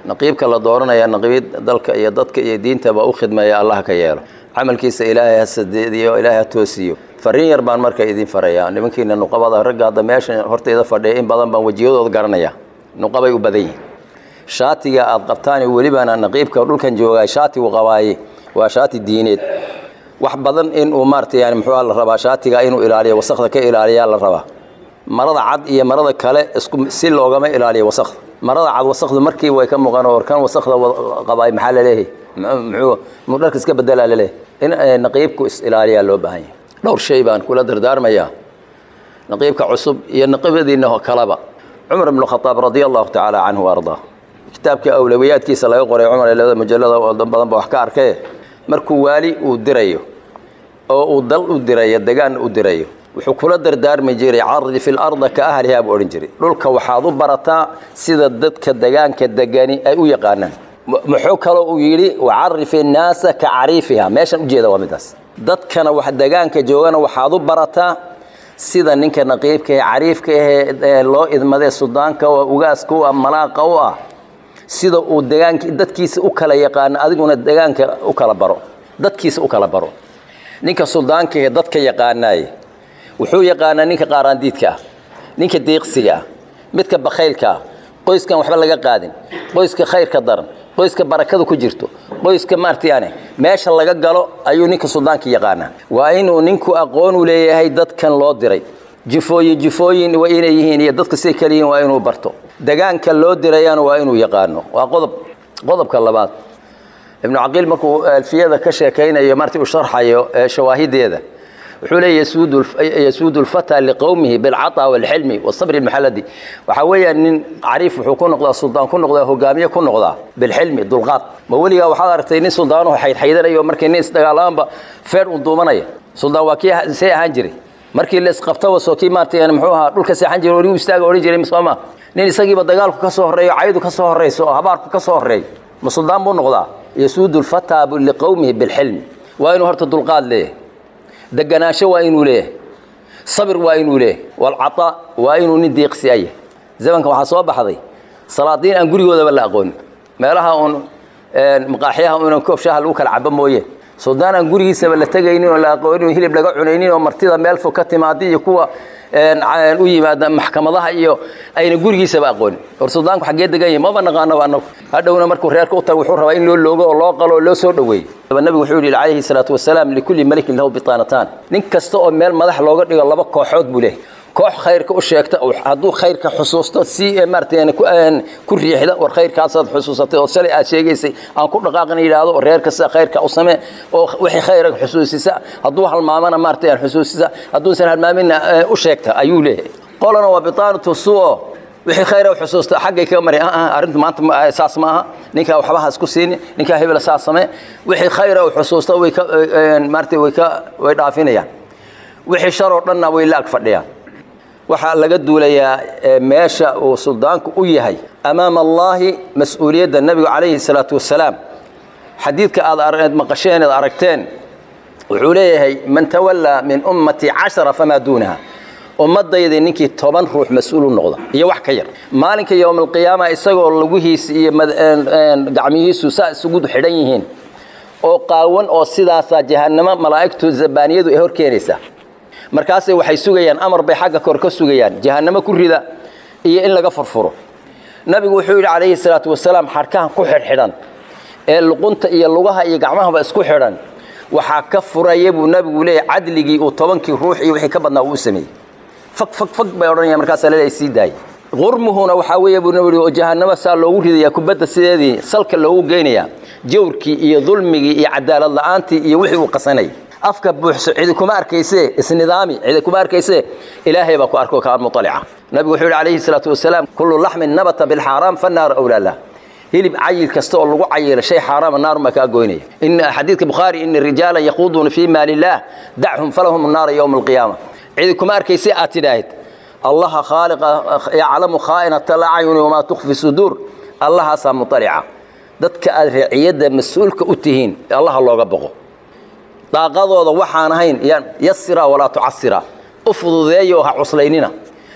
naqiibka la dooranaya naqiib dalka iyo dadka iyo diintaba u khidmeeya allah ka yeelo camalkiisa ilaahay ha sadeediyo ilaahay ha toosiyo fariin yar baan marka idin farayaa nimankiina nuqabada ragga hadda meesha hortayda fadhiya in badan baan wejiyadooda garanaya nuqabay u badan yihin shaatiga aad qabtaan welibana naqiibka dhulkan joogaa shaatigu qabaaye waa shaati diineed wax badan inuu maarata yani muxuu la rabaa shaatiga inuu ilaaliyo wasakda ka ilaaliyaa la rabaa marada cad iyo marada kale isku si loogama ilaaliyo wasakda marada cad wasakdu markii way ka muuqan oo kan wasakda qabaay maxaa laleeyahay muxuu muu dharka iska bedelaa laleeyahay in naqiibku is ilaaliyaa loo baahan yahay dhowr shay baan kula dardaarmayaa naqiibka cusub iyo naqiibadiina kaleba cumar ibnu khataab radia allahu tacaala canhu wa ardaa kitaabka awlawiyaadkiisa laga qoray cumar ee labada mujallada oo badan ba wax ka arkay markuu waali uu dirayo oo uu dal u dirayo degaan u dirayo wuxuu kula dardaarmi jiray cardi fi larda ka ahlihaa buu odhan jiray dhulka waxaad u barataa sida dadka degaanka degani ay u yaqaanaan muxuu kaloo uu yidhi wacarifi innaasa ka cariifiha meeshan ujeeda waa midaas dadkana wax degaanka joogana waxaad u barataa sida ninka naqiibka ee cariifka ahee loo idmadee sudaanka oo ugaaska u ah malaaqa u ah sida uu degaank dadkiisa u kala yaqaano adiguna degaanka u kala baro dadkiisa u kala baro ninka suldaanka ee dadka yaqaanaaye wuxuu yaqaanaa ninka qaaraandiidka ah ninka deeqsiga ah midka bakhaylka ah qoyskan waxba laga qaadin qoyska khayrka daran qoyska barakada ku jirto qoyska maarta yani meesha laga galo ayuu ninka suldaanka yaqaanaa waa inuu ninku aqoon u leeyahay dadkan loo diray jifooyin jifooyin waa inay yihiin iyo dadka siday kale yihiin waa inuu barto degaanka loo dirayana waa inuu yaqaano waa qodob qodobka labaad ibnu caqiil markuu alfiyada ka sheekaynayo marti uu sharxayo shawaahideeda wuxuu leeya yasuudu lfata liqowmihi bilcata walxilmi wasabri lmuxalladi waxaa weeyaan nin cariif wuxuu ku noqdaa suldaan ku noqdaa hogaamiye ku noqdaa bilxilmi dulqaad ma weligaa waxaad aragtay nin suldaanuhu xaydxaydanayo markii nin isdagaalaanba feer un duumanaya suldaan waa kii see ahaan jiray markii la isqabtaba soo kii maarta muxuu ahaa dhulka seexan jiray ori istaaga odhan jiray sooma nin isagiiba dagaalku ka soo horreeyo caydu ka soo horrayso oo habaarku ka soo horreeyo ma suldaan buu noqdaa yasuudu lfata liqowmihi bilxilmi waa inuu horta dulqaad leeyahay deganaansho waa inuu leeyahay sabir waa inuu leeyahay walcata waa inuu nin deeqsi ayah zamanka waxaa soo baxday salaadiin aan gurigoodaba la aqoonin meelaha uun maqaaxyaha unan koob shaaha lagu kala cabo mooye suldaan aan gurigiisaba la tegaynin oo la aqoonin oo hilib laga cunaynin oo martida meel fog ka timaada iyo kuwa u yimaada maxkamadaha iyo ayna gurigiisaba aqoonin war suldaanku xaggee degan yahay maba naqaanaba annagu hadhowna markuu reerka u tago wuxuu rabaa in loo loogo oo loo qalo oo loo soo dhoweeyo nabigu wuxuu yidhi calayhi salaatu wasalaam likulli malikin lahu bitaanataan nin kasta oo meel madax looga dhigo laba kooxood buu leeyahay koox khayrka u sheegta hadduu khayrka xusuusto si maarata ku riixda war khayrkaasaad xusuusatay oo shalay aad sheegaysay aan ku dhaqaaqna yidhaahdo oo reer kasta khayrka u samee oo wixii khayra xusuusisa hadduu halmaamana maarata aan xusuusisa hadduusan halmaaminna u sheegta ayuu leeyahay qolana waa bitaanatu suo wixii khayra xusuusta xaggay kaga mari arrintu maanta saas maaha ninkaa waxba ha isku siini ninkaa hebel saas samee wixii khayra xusuusta way ka maarata way ka way dhaafinayaan wixii shar oo dhanna way la ag fadhiyaan waxaa laga duulayaa meesha uu suldaanku u yahay amaama allaahi mas-uuliyadda nebigu calayhi salaatu wasalaam xadiidka aad maqasheen eed aragteen wuxuu leeyahay man tawallaa min ummatii cashara famaa duunaha ummadayda ninkii toban ruux mas-uul u noqda iyo wax ka yar maalinka yowma alqiyaama isagoo laguhiisa iyo gacmihiisu saa isugu xidhan yihiin oo qaawan oo sidaasaa jahannamo malaa'igtu zabaaniyadu ay hor keenaysaa markaasay waxay sugayaan amar bay xagga kor ka sugayaan jahannamo ku rida iyo in laga furfuro nabigu wuxuu yidhi calayhi salaatu wasalaam xadhkahan ku xidhxidhan ee luqunta iyo lugaha iyo gacmahaba isku xidhan waxaa ka furaya buu nabigu leeyahy cadligii uu tobankii ruux iyo wixii ka badnaa uu u sameeyey fag fag fag bay odhanayaan markaasaa laleeyahay sii daayay qurmuhuna waxaa weeye buu nabigu oo jahannamo saa loogu ridayaa kubadda sideedii salka loogu geynayaa jawrkii iyo dulmigii iyo cadaalad la'aantii iyo wixii uu qasanayay afka buuxso cidi kuma arkayse isnidaami cidi kuma arkayse ilaahay baa ku arko kaan muطalica nabigu wuxuu yidhi calayhi salaatu wasalaam kullu laxmin nabata bilxaaraam fanaaru awlaa lah hilib cayil kasta oo lagu cayila shay xaaraama naarun baa kaa goynaya in xadiidka bukhaari ina rijaala yaquuduuna fii maali illaah dachum falahum naara yowma alqiyaama cidi kuma arkayse aad tidhaahid allaha khaaliqa yaclamu khaa'inata alacyuni wamaa tukfi suduur allahaasaa muطalica dadka aad reeciyadda mas-uulka u tihiin allaha looga boqo daaqadooda waxaan ahayn yasira walaa tucasira u fududeeya oo ha cuslaynina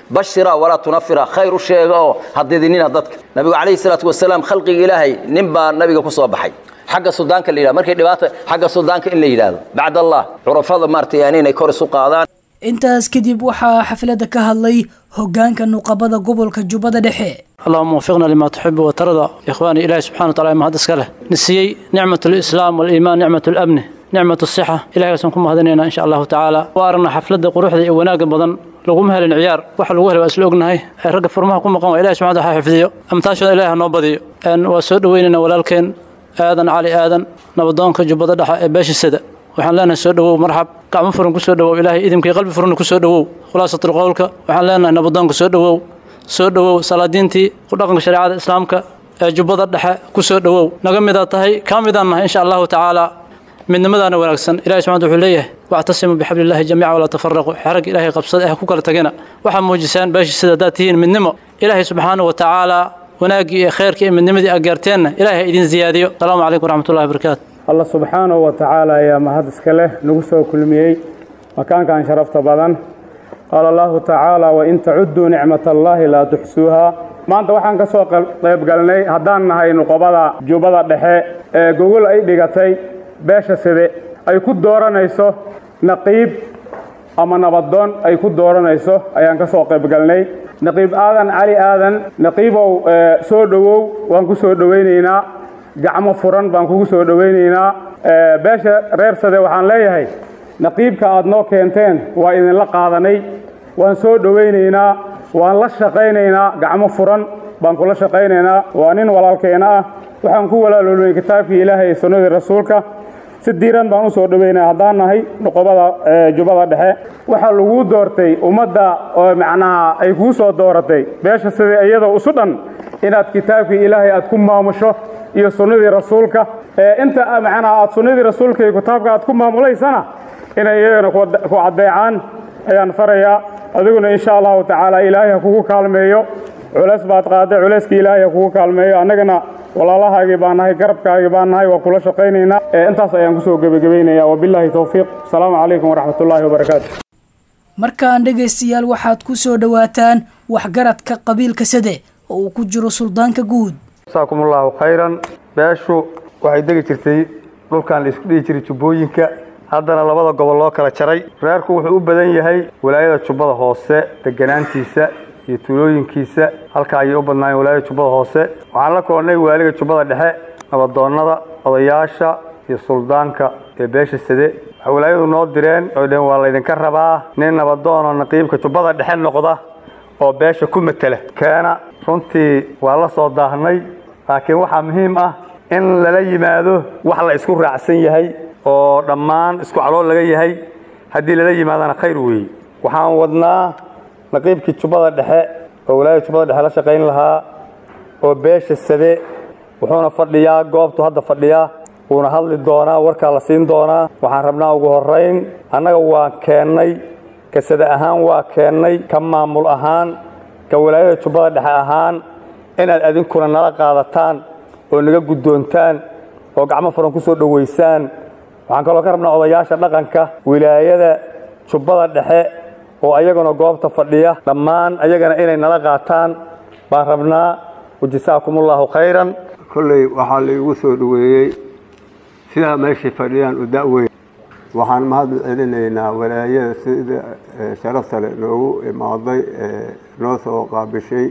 bashira walaa tunafira khayr u sheega oo hadidinina dadka nabigu calayhi salaatu wasalaam khalqiga ilaahay nin baa nabiga ku soo baxay xagga sudaanka la yidhahdo markay dhibaata xagga sudaanka in la yidhaahdo bacd allah curafada maaragtay yani inay kor isu qaadaan intaas kadib waxaa xafladda ka hadlay hoggaanka nuqabada gobolka jubbada dhexe اللهم وفقنا لما تحب وترضى إخواني إلهي سبحانه وتعالى ما هذا سكله نسيي نعمة الإسلام والإيمان نعمة الأمن نعمة الصحة إلهي سنكم هذنينا إن شاء الله تعالى وأرنا حفلة قروح ذي وناق بدن لغم هل العيار وحل وهل وأسلوقنا هاي رقب فرمها كم قام إلهي سبحانه وتعالى حفظيه أمتاشا إلهي نوبضي أن وسود ويننا ولكن آذن علي آذن نبضونك جبضة دحا باش السدى waxaan leenahay soo dhawow marxab gacmo furan ku soo dhawow ilaahay idimkii qalbi furan ku soo dhawow khulaasatul qowlka waxaan leenahay nabadoonka soo dhawow soo dhawow salaadiintii ku dhaqanka shareecada islaamka ee jubbada dhexe ku soo dhawow naga midaa tahay kaa midaan nahay insha allahu tacaala midnimadaana wanaagsan ilahi subxana wuxuu leeyahay wactasimuu bixabli illahi jamiica walaa tafaraquu xerag ilaahay qabsada eh ku kala tagina waxaa muujisaan beeshii sida haddaad tihiin midnimo ilaahay subxaanahu wa tacaala wanaaggii iyo khayrkii iyo midnimadii aad gaarteenna ilaahay idin ziyaadiyo asalaamu calaykum waraxmatullahi wabarakaatu allah subxaanahu wa tacaala ayaa mahad iska leh nagu soo kulmiyey makaankan sharafta badan qaala allahu tacaala wain tacudduu nicmat allaahi laa tuxsuuha maanta waxaan ka soo qaybgalnay haddaan nahay nuqobada jubbada dhexe ee gogol ay dhigatay beesha side ay ku dooranayso naqiib ama nabadoon ay ku dooranayso ayaan ka soo qaybgalnay naqiib aadan cali aadan naqiibow soo dhowow waan ku soo dhowaynaynaa gacmo furan baan kugu soo dhowaynaynaa beesha reer sade waxaan leeyahay naqiibka aad noo keenteen waa idinla qaadanay waan soo dhowaynaynaa waan la shaqaynaynaa gacmo furan baan kula shaqaynaynaa waa nin walaalkeena ah waxaan ku walaaloolnay kitaabkii ilaahay iyo sunnadii rasuulka si diiran baan u soo dhowaynaya haddaan nahay nuqobada jubbada dhexe waxaa laguu doortay ummadda oo macnaha ay kuu soo dooratay beesha sida iyadoo isu dhan inaad kitaabkii ilaahay aad ku maamusho iyo sunnadii rasuulka inta macnaha aad sunnadii rasuulka iyo kitaabka aad ku maamulaysana inay iyagana ku caddeecaan ayaan farayaa adiguna insha allahu tacaala ilaahay ha kugu kaalmeeyo culays baad qaaday culayskii ilaahay ha kugu kaalmeeyo annagana walaalahaagii baan nahay garabkaagii baan nahay waa kula shaqaynaynaa intaas ayaan kusoo gebagabaynaya wabilaahi towfiiq asalaamu calaykum waraxmatullaahi wabarakaatu markaan dhegaystayaal waxaad ku soo dhowaataan waxgaradka qabiilka sade oo uu ku jiro suldaanka guud jasaakum allaahu khayran beeshu waxay degi jirtay dhulkan laisku dhihi jiray jubbooyinka haddana labada gobol loo kala jaray reerku wuxuu u badan yahay walaayada jubbada hoose deganaantiisa iyo tuulooyinkiisa halka ayay u badnaayeen walaayada jubbada hoose waxaan la kulannay waaliga jubbada dhexe nabadoonnada odayaasha iyo suldaanka ee beesha sade waxay walaayadu noo direen oy dheheen waa laydinka rabaa nin nabadoonoo naqiibka jubbada dhexe noqda oo beesha ku matela keena runtii waa la soo daahnay laakiin waxaa muhiim ah in lala yimaado wax la isku raacsan yahay oo dhammaan isku calool laga yahay haddii lala yimaadana khayr weeye waxaan wadnaa naqiibkii jubbada dhexe oo walaayada jubbada dhexe la shaqayn lahaa oo beesha sade wuxuuna fadhiyaa goobtu hadda fadhiyaa wuuna hadli doonaa warkaa la siin doonaa waxaan rabnaa ugu horrayn annaga waan keennay ka sade ahaan waa keennay ka maamul ahaan ka walaayada jubbada dhexe ahaan inaad adinkuna nala qaadataan oo naga guddoontaan oo gacmo furan ku soo dhowaysaan waxaan kaloo ka rabnaa odayaasha dhaqanka wilaayada jubbada dhexe oo ayaguna goobta fadhiya dhammaan ayagana inay nala qaataan baan rabnaa wajasaakumullahu khayran kolley waxaa laigu soo dhoweeyey sidaa meeshay fadhiyaan u da'weyn waxaan mahad celinaynaa walaayada sida sharafta le noogu imaaday ee noo soo qaabishay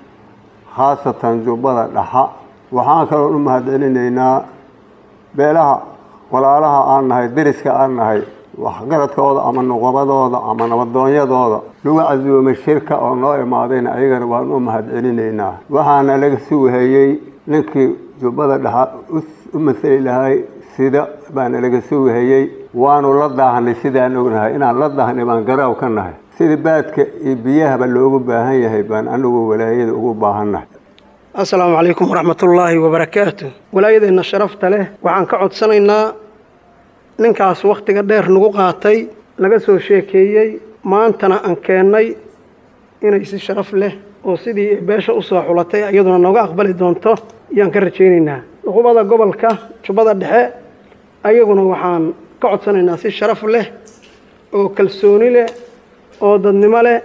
khaasatan jubbada dhaxa waxaan kaloo u mahad celinaynaa beelaha walaalaha aan nahay deriska aan nahay waxgaradkooda ama nuqabadooda ama nabadoonyadooda lagu casuumay shirka oo noo imaadayna ayagana waan u mahad celinaynaa waxaana laga suuhayey ninkii jubbada dhaxa u masali lahay sida baana laga suuhayey waanu la daahnay sidaan ognahay inaan la daahnay baan garaaw ka nahay sida baadka iyo biyahaba loogu baahan yahay baan anigu walaayada ugu baahannahay assalaamu calaykum waraxmatullaahi wabarakaatu walaayadeenna sharafta leh waxaan ka codsanaynaa ninkaas wakhtiga dheer nagu qaatay laga soo sheekeeyey maantana aan keennay inay si sharaf leh oo sidii beesha u soo xulatay iyaduna nooga aqbali doonto ayaan ka rajaynaynaa nuqubada gobolka jubbada dhexe ayaguna waxaan ka codsanaynaa si sharaf leh oo kalsooni leh oo dadnimo leh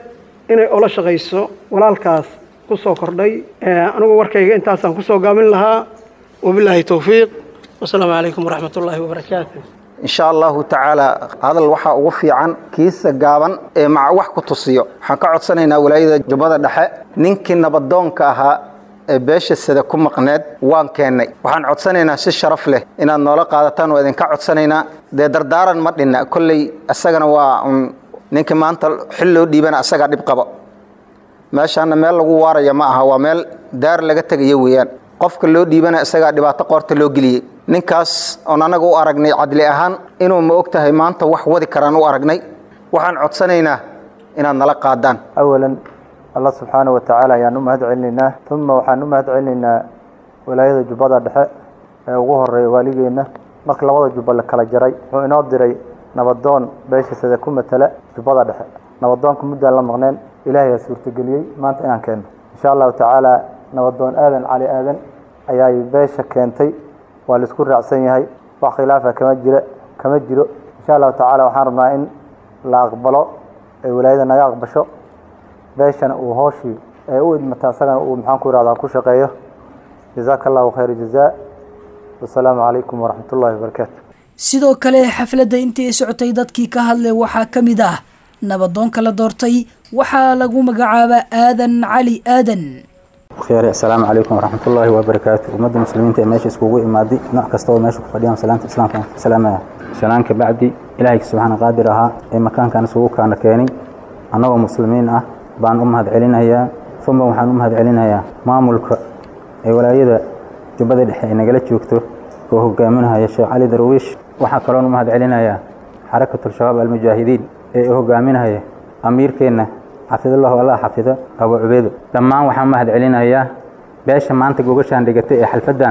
inay ola shaqayso walaalkaas ku soo kordhay anigu warkayga intaasaan kusoo gaabin lahaa wabilaahi towfiiq wasalaamu calaykum waraxmat ullaahi wabarakaatu insha allahu tacaala hadal waxaa ugu fiican kiisa gaaban ee maca wax ku tusiyo waxaan ka codsanaynaa walaayada jubbada dhexe ninkii nabadoonka ahaa ee beesha sida ku maqneed waan keennay waxaan codsanaynaa si sharaf leh inaad noola qaadataan waa idinka codsanaynaa dee dardaaran ma dhinna kolley isagana waa un ninkii maanta xil loo dhiibana asagaa dhib qabo meeshaana meel lagu waaraya ma aha waa meel daar laga tegayo weeyaan qofka loo dhiibana isagaa dhibaato qoorta loo geliyey ninkaas oon annaga u aragnay cadli ahaan inuu ma og tahay maanta wax wadi karaan u aragnay waxaan codsanaynaa inaad nala qaadaan awalan allah subxaana wa tacaala ayaan u mahad celinaynaa uma waxaan u mahad celinaynaa walaayada jubbada dhexe ee ugu horeeya waaligeenna marka labada jubba la kala jaray wuxuu inoo diray nabadoon beesha sida ku matala jubbada dhexe nabadoonka muddaan la maqneen ilaahay aa suurtageliyey maanta inaan keenno insha allahu tacaala nabadoon aadan cali aadan ayaay beesha keentay waa laisku raacsan yahay wax khilaafa kama jira kama jiro insha allahu tacaala waxaan rabnaa in la aqbalo ee walaayada naga aqbasho beeshana uu hooshii ee u idmata isagana uu maxaan ku ihahdaa ku shaqeeyo jazaaka allahu khayra jazaa wasalaamu calaykum waraxmat ullahi wabarakaatu sidoo kale xafladda intii socotay dadkii ka hadlay waxaa ka mid ah nabadoonka la doortay waxaa lagu magacaabaa aadan cali aadan khyaari assalaamu calaykum waraxmat ullaahi wabarakaatu ummadda muslimiinta ee meesha iskugu imaaday nooc kasta oo meesha ku fadhiyaan salaanta islaamka ku salaamaya salaanka bacdi ilaahay subxaana qaadir ahaa ee makaankan isugu kaana keenay annagoo muslimiin ah baan u mahad celinayaa uma waxaan u mahad celinayaa maamulka ee walaayada jubbada dhexe ay nagala joogto oo hogaaminaya sheekh cali darwiish waxaa kaloon u mahad celinayaa xarakatulshabaab almujaahidiin ee hogaaminaya amiirkeenna xafidallahu allah xafido abu cubeedo dhammaan waxaan mahad celinayaa beesha maanta gogashaan dhigatay ee xalfaddan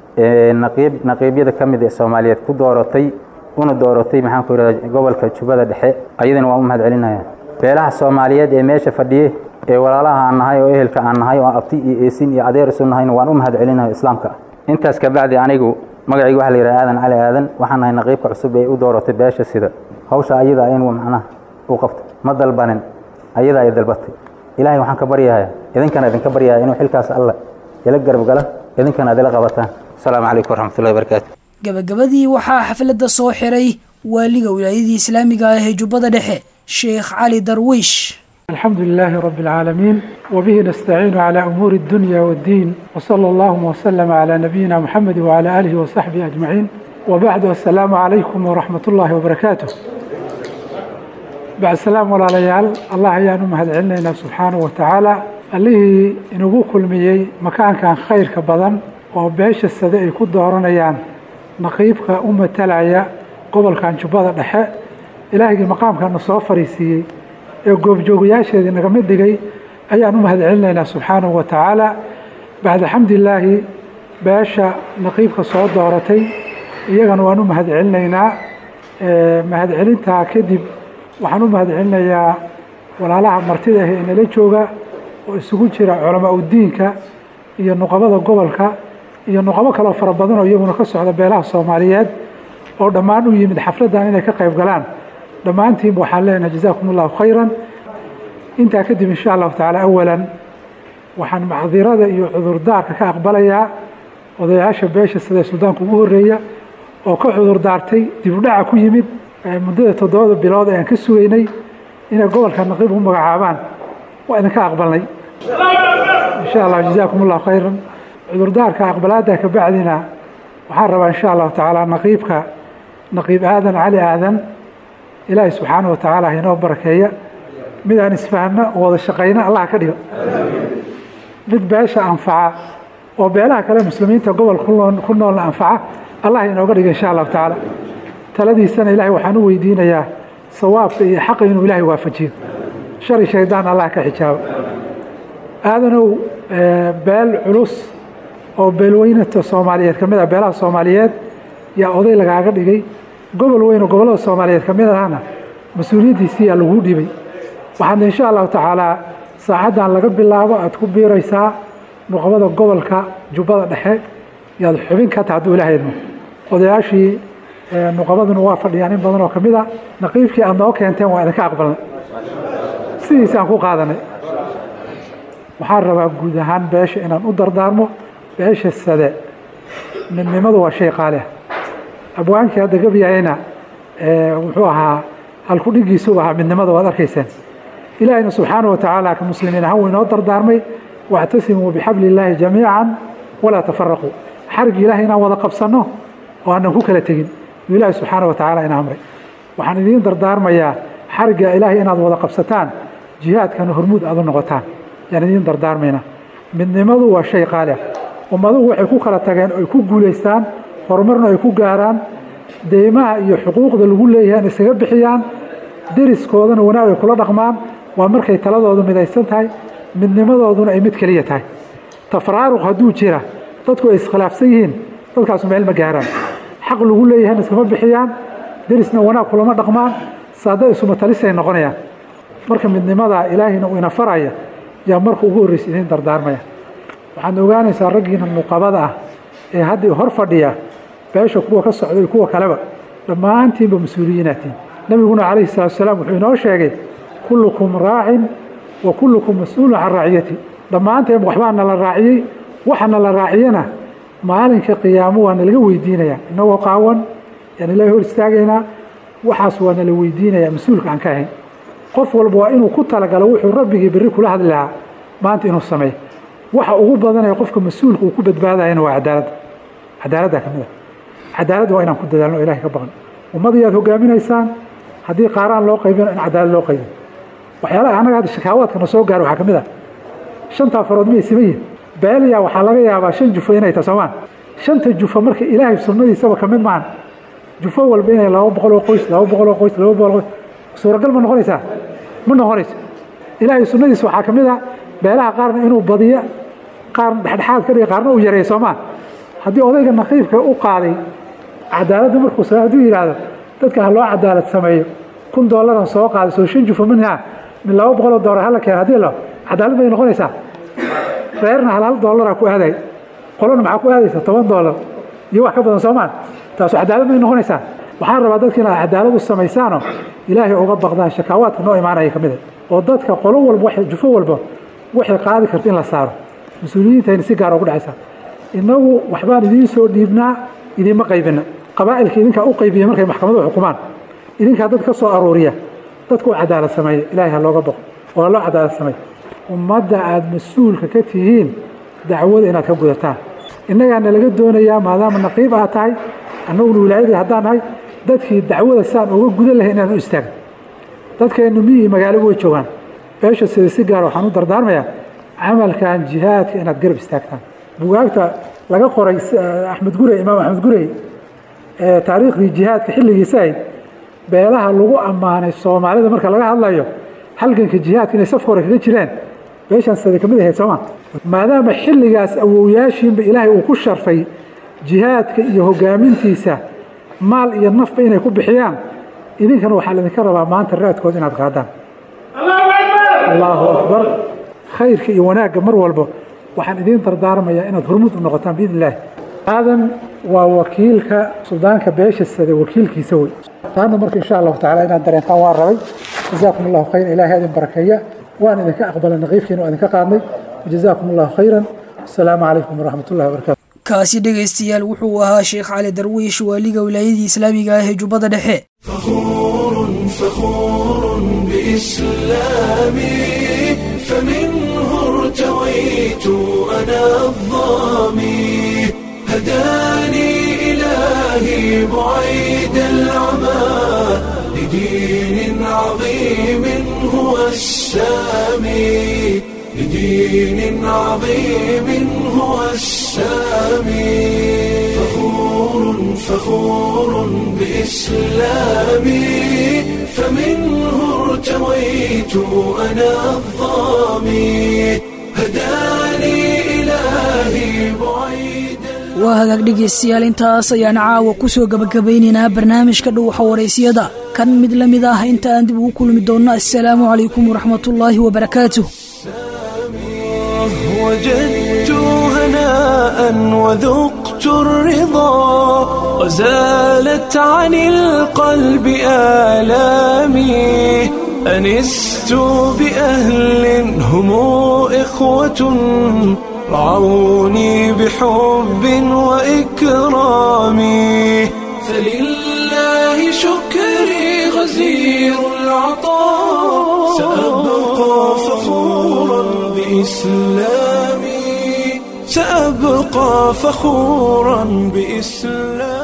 ee naqiib naqiibyada ka mid ee soomaaliyeed ku dooratay una dooratay maxaan ku yidhahdaa gobolka jubbada dhexe ayadana waan u mahad celinayaa beelaha soomaaliyeed ee meesha fadhiye ee walaalaha aan nahay oo ehelka aan nahay oo abti iyo eesin iyo adeer isu nahayna waan u mahad celinayaa islaamka intaas kabacdi anigu magacayga waxaa la yidhaha aadan cali aadan waxaan nahay naqiibka cusub ee u dooratay beesha sida hawsha ayada in macnaha u qabto ma dalbanin ayadaa ay dalbatay ilaahay waxaan ka baryayaa idinkana idinka baryayaa inuu xilkaas alla ila garab gala idinkana ad ila qabataan asalaamu calaykum waraxmatullahi wabarakaatu gabagabadii waxaa xafladda soo xiray waaliga wilaayadii islaamiga ah ee jubbada dhexe sheekh cali darwiish الحمد لله رب العالمين وبه نستعين على أمور الدنيا والدين وصلى الله وسلم على نبينا محمد وعلى آله وصحبه أجمعين وبعد السلام عليكم ورحمة الله وبركاته بعد السلام ولا ليال الله يانو مهد علينا سبحانه وتعالى اللي إنه كل ميي مكان كان خير كبدن وبيش السداء يكون دورنا نقيبك أمة تلعيا قبل كان جبادة دحاء إلهي مقام كان نصوفر يسيي ee goobjoogayaasheedii naga mid dhigay ayaan u mahad celinaynaa subxaanahu wa tacaala bacda xamdilaahi beesha naqiibka soo dooratay iyagana waan u mahad celinaynaa mahad celintaa kadib waxaan u mahad celinayaa walaalaha martida ah ee nala jooga oo isugu jira culamaa udiinka iyo nuqabada gobolka iyo nuqabo kaloo fara badan oo iyaguna ka socda beelaha soomaaliyeed oo dhammaan u yimid xafladdan inay ka qayb galaan dhammaantiinba waxaan leenahay jazaakum allahu khayran intaa kadib insha allahu tacaala awalan waxaan macdirada iyo cudurdaarka ka aqbalayaa odayaasha beesha sida suldaanka ugu horeeya oo ka cudurdaartay dib u dhaca ku yimid muddada toddobada bilood ee aan ka sugaynay inay gobolka naqiib u magacaabaan waa idinka aqbalnay insha allah jazaakum allahu khayran cudurdaarka aqbalaada ka bacdina waxaan rabaa insha allahu tacaala naqiibka naqiib aadan cali aadan ilaahay subxaana wa tacaala inoo barakeeya mid aan isfahno oo wada shaqayno allah ka dhigo mid beesha anfaca oo beelaha kale muslimiinta gobol ku noolna anfaca allah inooga dhiga insha allahu tacaala taladiisana ilaahay waxaan u weydiinayaa sawaabka iyo xaqa inuu ilaahay waafajiyo shari shaydaan allah ka xijaabo aadanow beel culus oo beelweynata soomaaliyeed ka mid ah beelaha soomaaliyeed yaa oday lagaaga dhigay gobol weyn oo gobollada soomaaliyeed ka mid ahna mas-uuliyaddiisiiyaa lagu dhibay waxaad insha allahu tacaalaa saacaddan laga bilaabo aad ku biiraysaa nuqbada gobolka jubbada dhexe yaad xubin ka taha hadduu ilahaydmo odayaashii nuqabaduna waa fadhiyaan in badan oo ka mid a naqiibkii aad noo keenteen waa idinka aqbalnay sidiisaan ku qaadanay waxaan rabaa guud ahaan beesha inaan u dardaarmo beesha sade midnimadu waa shay qaali ah abwaankii hadda gabyahayna wuxuu ahaa halkudhigiisu ahaa midnimada waad arkaysaan ilaahayna subxaana watacaala ka muslimiin ahaan wuu inoo dardaarmay wactasimuu bixabli illaahi jamiican walaa tafaraquu xarigii ilahay inaan wada qabsanno oo aanan ku kala tegin yuu ilaahay subxaana watacaala ina amray waxaan idiin dardaarmayaa xarigga ilaahay inaad wada qabsataan jihaadkana hormuud aad u noqotaan yaan idiin dardaarmayna midnimadu waa shay qaali ah ummaduhu waxay ku kala tageen oo ay ku guulaystaan horumarna ay ku gaaraan deymaha iyo xuquuqda lagu leeyahay in isaga bixiyaan deriskoodana wanaag ay kula dhaqmaan waa markay taladoodu midaysan tahay midnimadooduna ay mid keliya tahay tafraaruq hadduu jira dadku ay iskhilaafsan yihiin dadkaasu meel ma gaaraan xaq lagu leeyahayna iskama bixiyaan derisna wanaag kulama dhaqmaan saada isuma talisay noqonayaan marka midnimadaa ilaahayna uu ina faraya yaa marka ugu horreysa idiin dardaarmaya waxaad ogaanaysaa raggiina nuqabada ah ee hadda hor fadhiya beesha kuwa ka socda iyo kuwa kaleba dhammaantiinba mas-uuliyiinaatiin nabiguna calayhi salatu wasalaam wuxuu inoo sheegay kullukum raacin wa kullukum mas-uulun can raaciyati dhammaanteen waxbaa nala raaciyey waxa nala raaciyana maalinka qiyaamo waa nalaga weydiinayaa inagoo qaawan yaan ilaahay hor istaagaynaa waxaas waa nala weydiinayaa mas-uulka aan ka ahayn qof walba waa inuu ku talagalo wuxuu rabbigii berri kula hadli lahaa maanta inuu sameeyo waxa ugu badanaya qofka mas-uulka uu ku badbaadayana waa cadaaladda cadaaladda ka mid a cadaaladda waa inaan ku dadaalno o ilahay ka baqan ummadii aad hogaaminaysaan haddii qaaraan loo qaybino in cadaalad loo qaybiyo waxyaalaha annaga hadda shakaawaadka na soo gaaro waxaa ka mid ah shantaa farood miyay siman yihin beeliya waxaa laga yaabaa shan jufo inay tahay soomaan shanta jufo marka ilaahay sunnadiisaba ka mid maahan jufo walba inay laba boqol oo qoys laba boqol oo qoys laba boqol oo qoys suuragal ma noqonaysaa ma noqonayso ilaahay sunnadiisa waxaa ka mid ah beelaha qaarna inuu badiyo qaar dhexdhexaad ka dhiga qaarna uu yareeyo soomaa haddii odayga naqiibka u qaaday cadaaladda markuu sa hadduu yidhaahdo dadka ha loo cadaalad sameeyo kun dollaran soo qaaday soo shan jufo minha min laba boqoloo doolar hala keena haddii lo cadaalad bay noqonaysaa reerna hal hal dollaraa ku aaday qolona maxaa ku aadaysa toban dollar iyo wax ka badan soomaan taasu cadaalad bay noqonaysaa waxaan rabaa dadka inaad cadaalad u samaysaanoo ilaahay uga baqdaan shakaawaadka noo imaanaya ka mid a oo dadka qolo walba waxay jufo walba waxay qaadi karta in la saaro mas-uuliyiintayna si gaar ugu dhacaysaa innagu waxbaan idiin soo dhiibnaa idiinma qaybina qabaa'ilka idinkaa u qaybiya markay maxkamaduhu xukumaan idinkaa dad ka soo aruuriya dadka u cadaalad sameeya ilaahay ha looga baqo oo ha loo cadaalad sameeya ummadda aada mas-uulka ka tihiin dacwada inaad ka gudataan innagaana laga doonayaa maadaama naqiib aad tahay annaguna wilaayadii haddaan nahay dadkii dacwada saan uga gudan lahay inaan u istaagno dadkeennu miyii magaaloba way joogaan beesha sida si gaara waxaan u dardaarmayaa camalkan jihaadka inaad garab istaagtaan bugaagta laga qoray axmed gurey imaam axmed gurey ee taariikhdii jihaadka xilligiisa ahayd beelaha lagu ammaanay soomaalida marka laga hadlayo halganka jihaadka inay safka hore kaga jireen beeshaan sida kamid ahayd sooma maadaama xilligaas awowyaashiinba ilaahay uu ku sharfay jihaadka iyo hogaamintiisa maal iyo nafba inay ku bixiyaan idinkana waxaa laydinka rabaa maanta raadkood inaad qaadaan allahu akbar khayrka iyo wanaagga mar walba waxaan idiin dardaarmayaa inaad hormud u noqotaan biidn illaahi aadan waa wakiilka suldaanka beesha sade wakiilkiisa wey taana marka insha allahu tacala inaad dareentaan waan rabay jazaakum allahu khayran ilaahay idin barakeeya waan idinka aqbalay naqiifkiina waa idinka qaadnay jazaakum allahu khayran asalaamu calaykum waraxmat ullahi wabarakatu kaasi dhegaystayaal wuxuu ahaa sheekh cali darwiish waaliga wilaayadii islaamiga ah ee jubbada dhexe فخور بإسلامي فمنه ارتويت أنا الظامي هداني إلهي بعيد العمى لدين عظيم هو السامي لدين عظيم هو السامي فخور فخور بإسلامي فمنه ارتويت أنا الظامي هداني إلهي بعيد waa hagaag dhegaystayaal intaas ayaan caawa ku soo gabagabaynaynaa barnaamijka dhuuxa waraysiyada kan mid la mid ah inta aan dib ugu kulmi doonno assalaamu calaykum waraxmatullaahi wabarakaatuh وجدت هناء وذقت الرضا وزالت عن القلب آلامي أنست بأهل هم إخوة رعوني بحب وإكرام فلله شكري غزير العطاء سأبقى فخورا بإسلامي سأبقى فخورا بإسلامي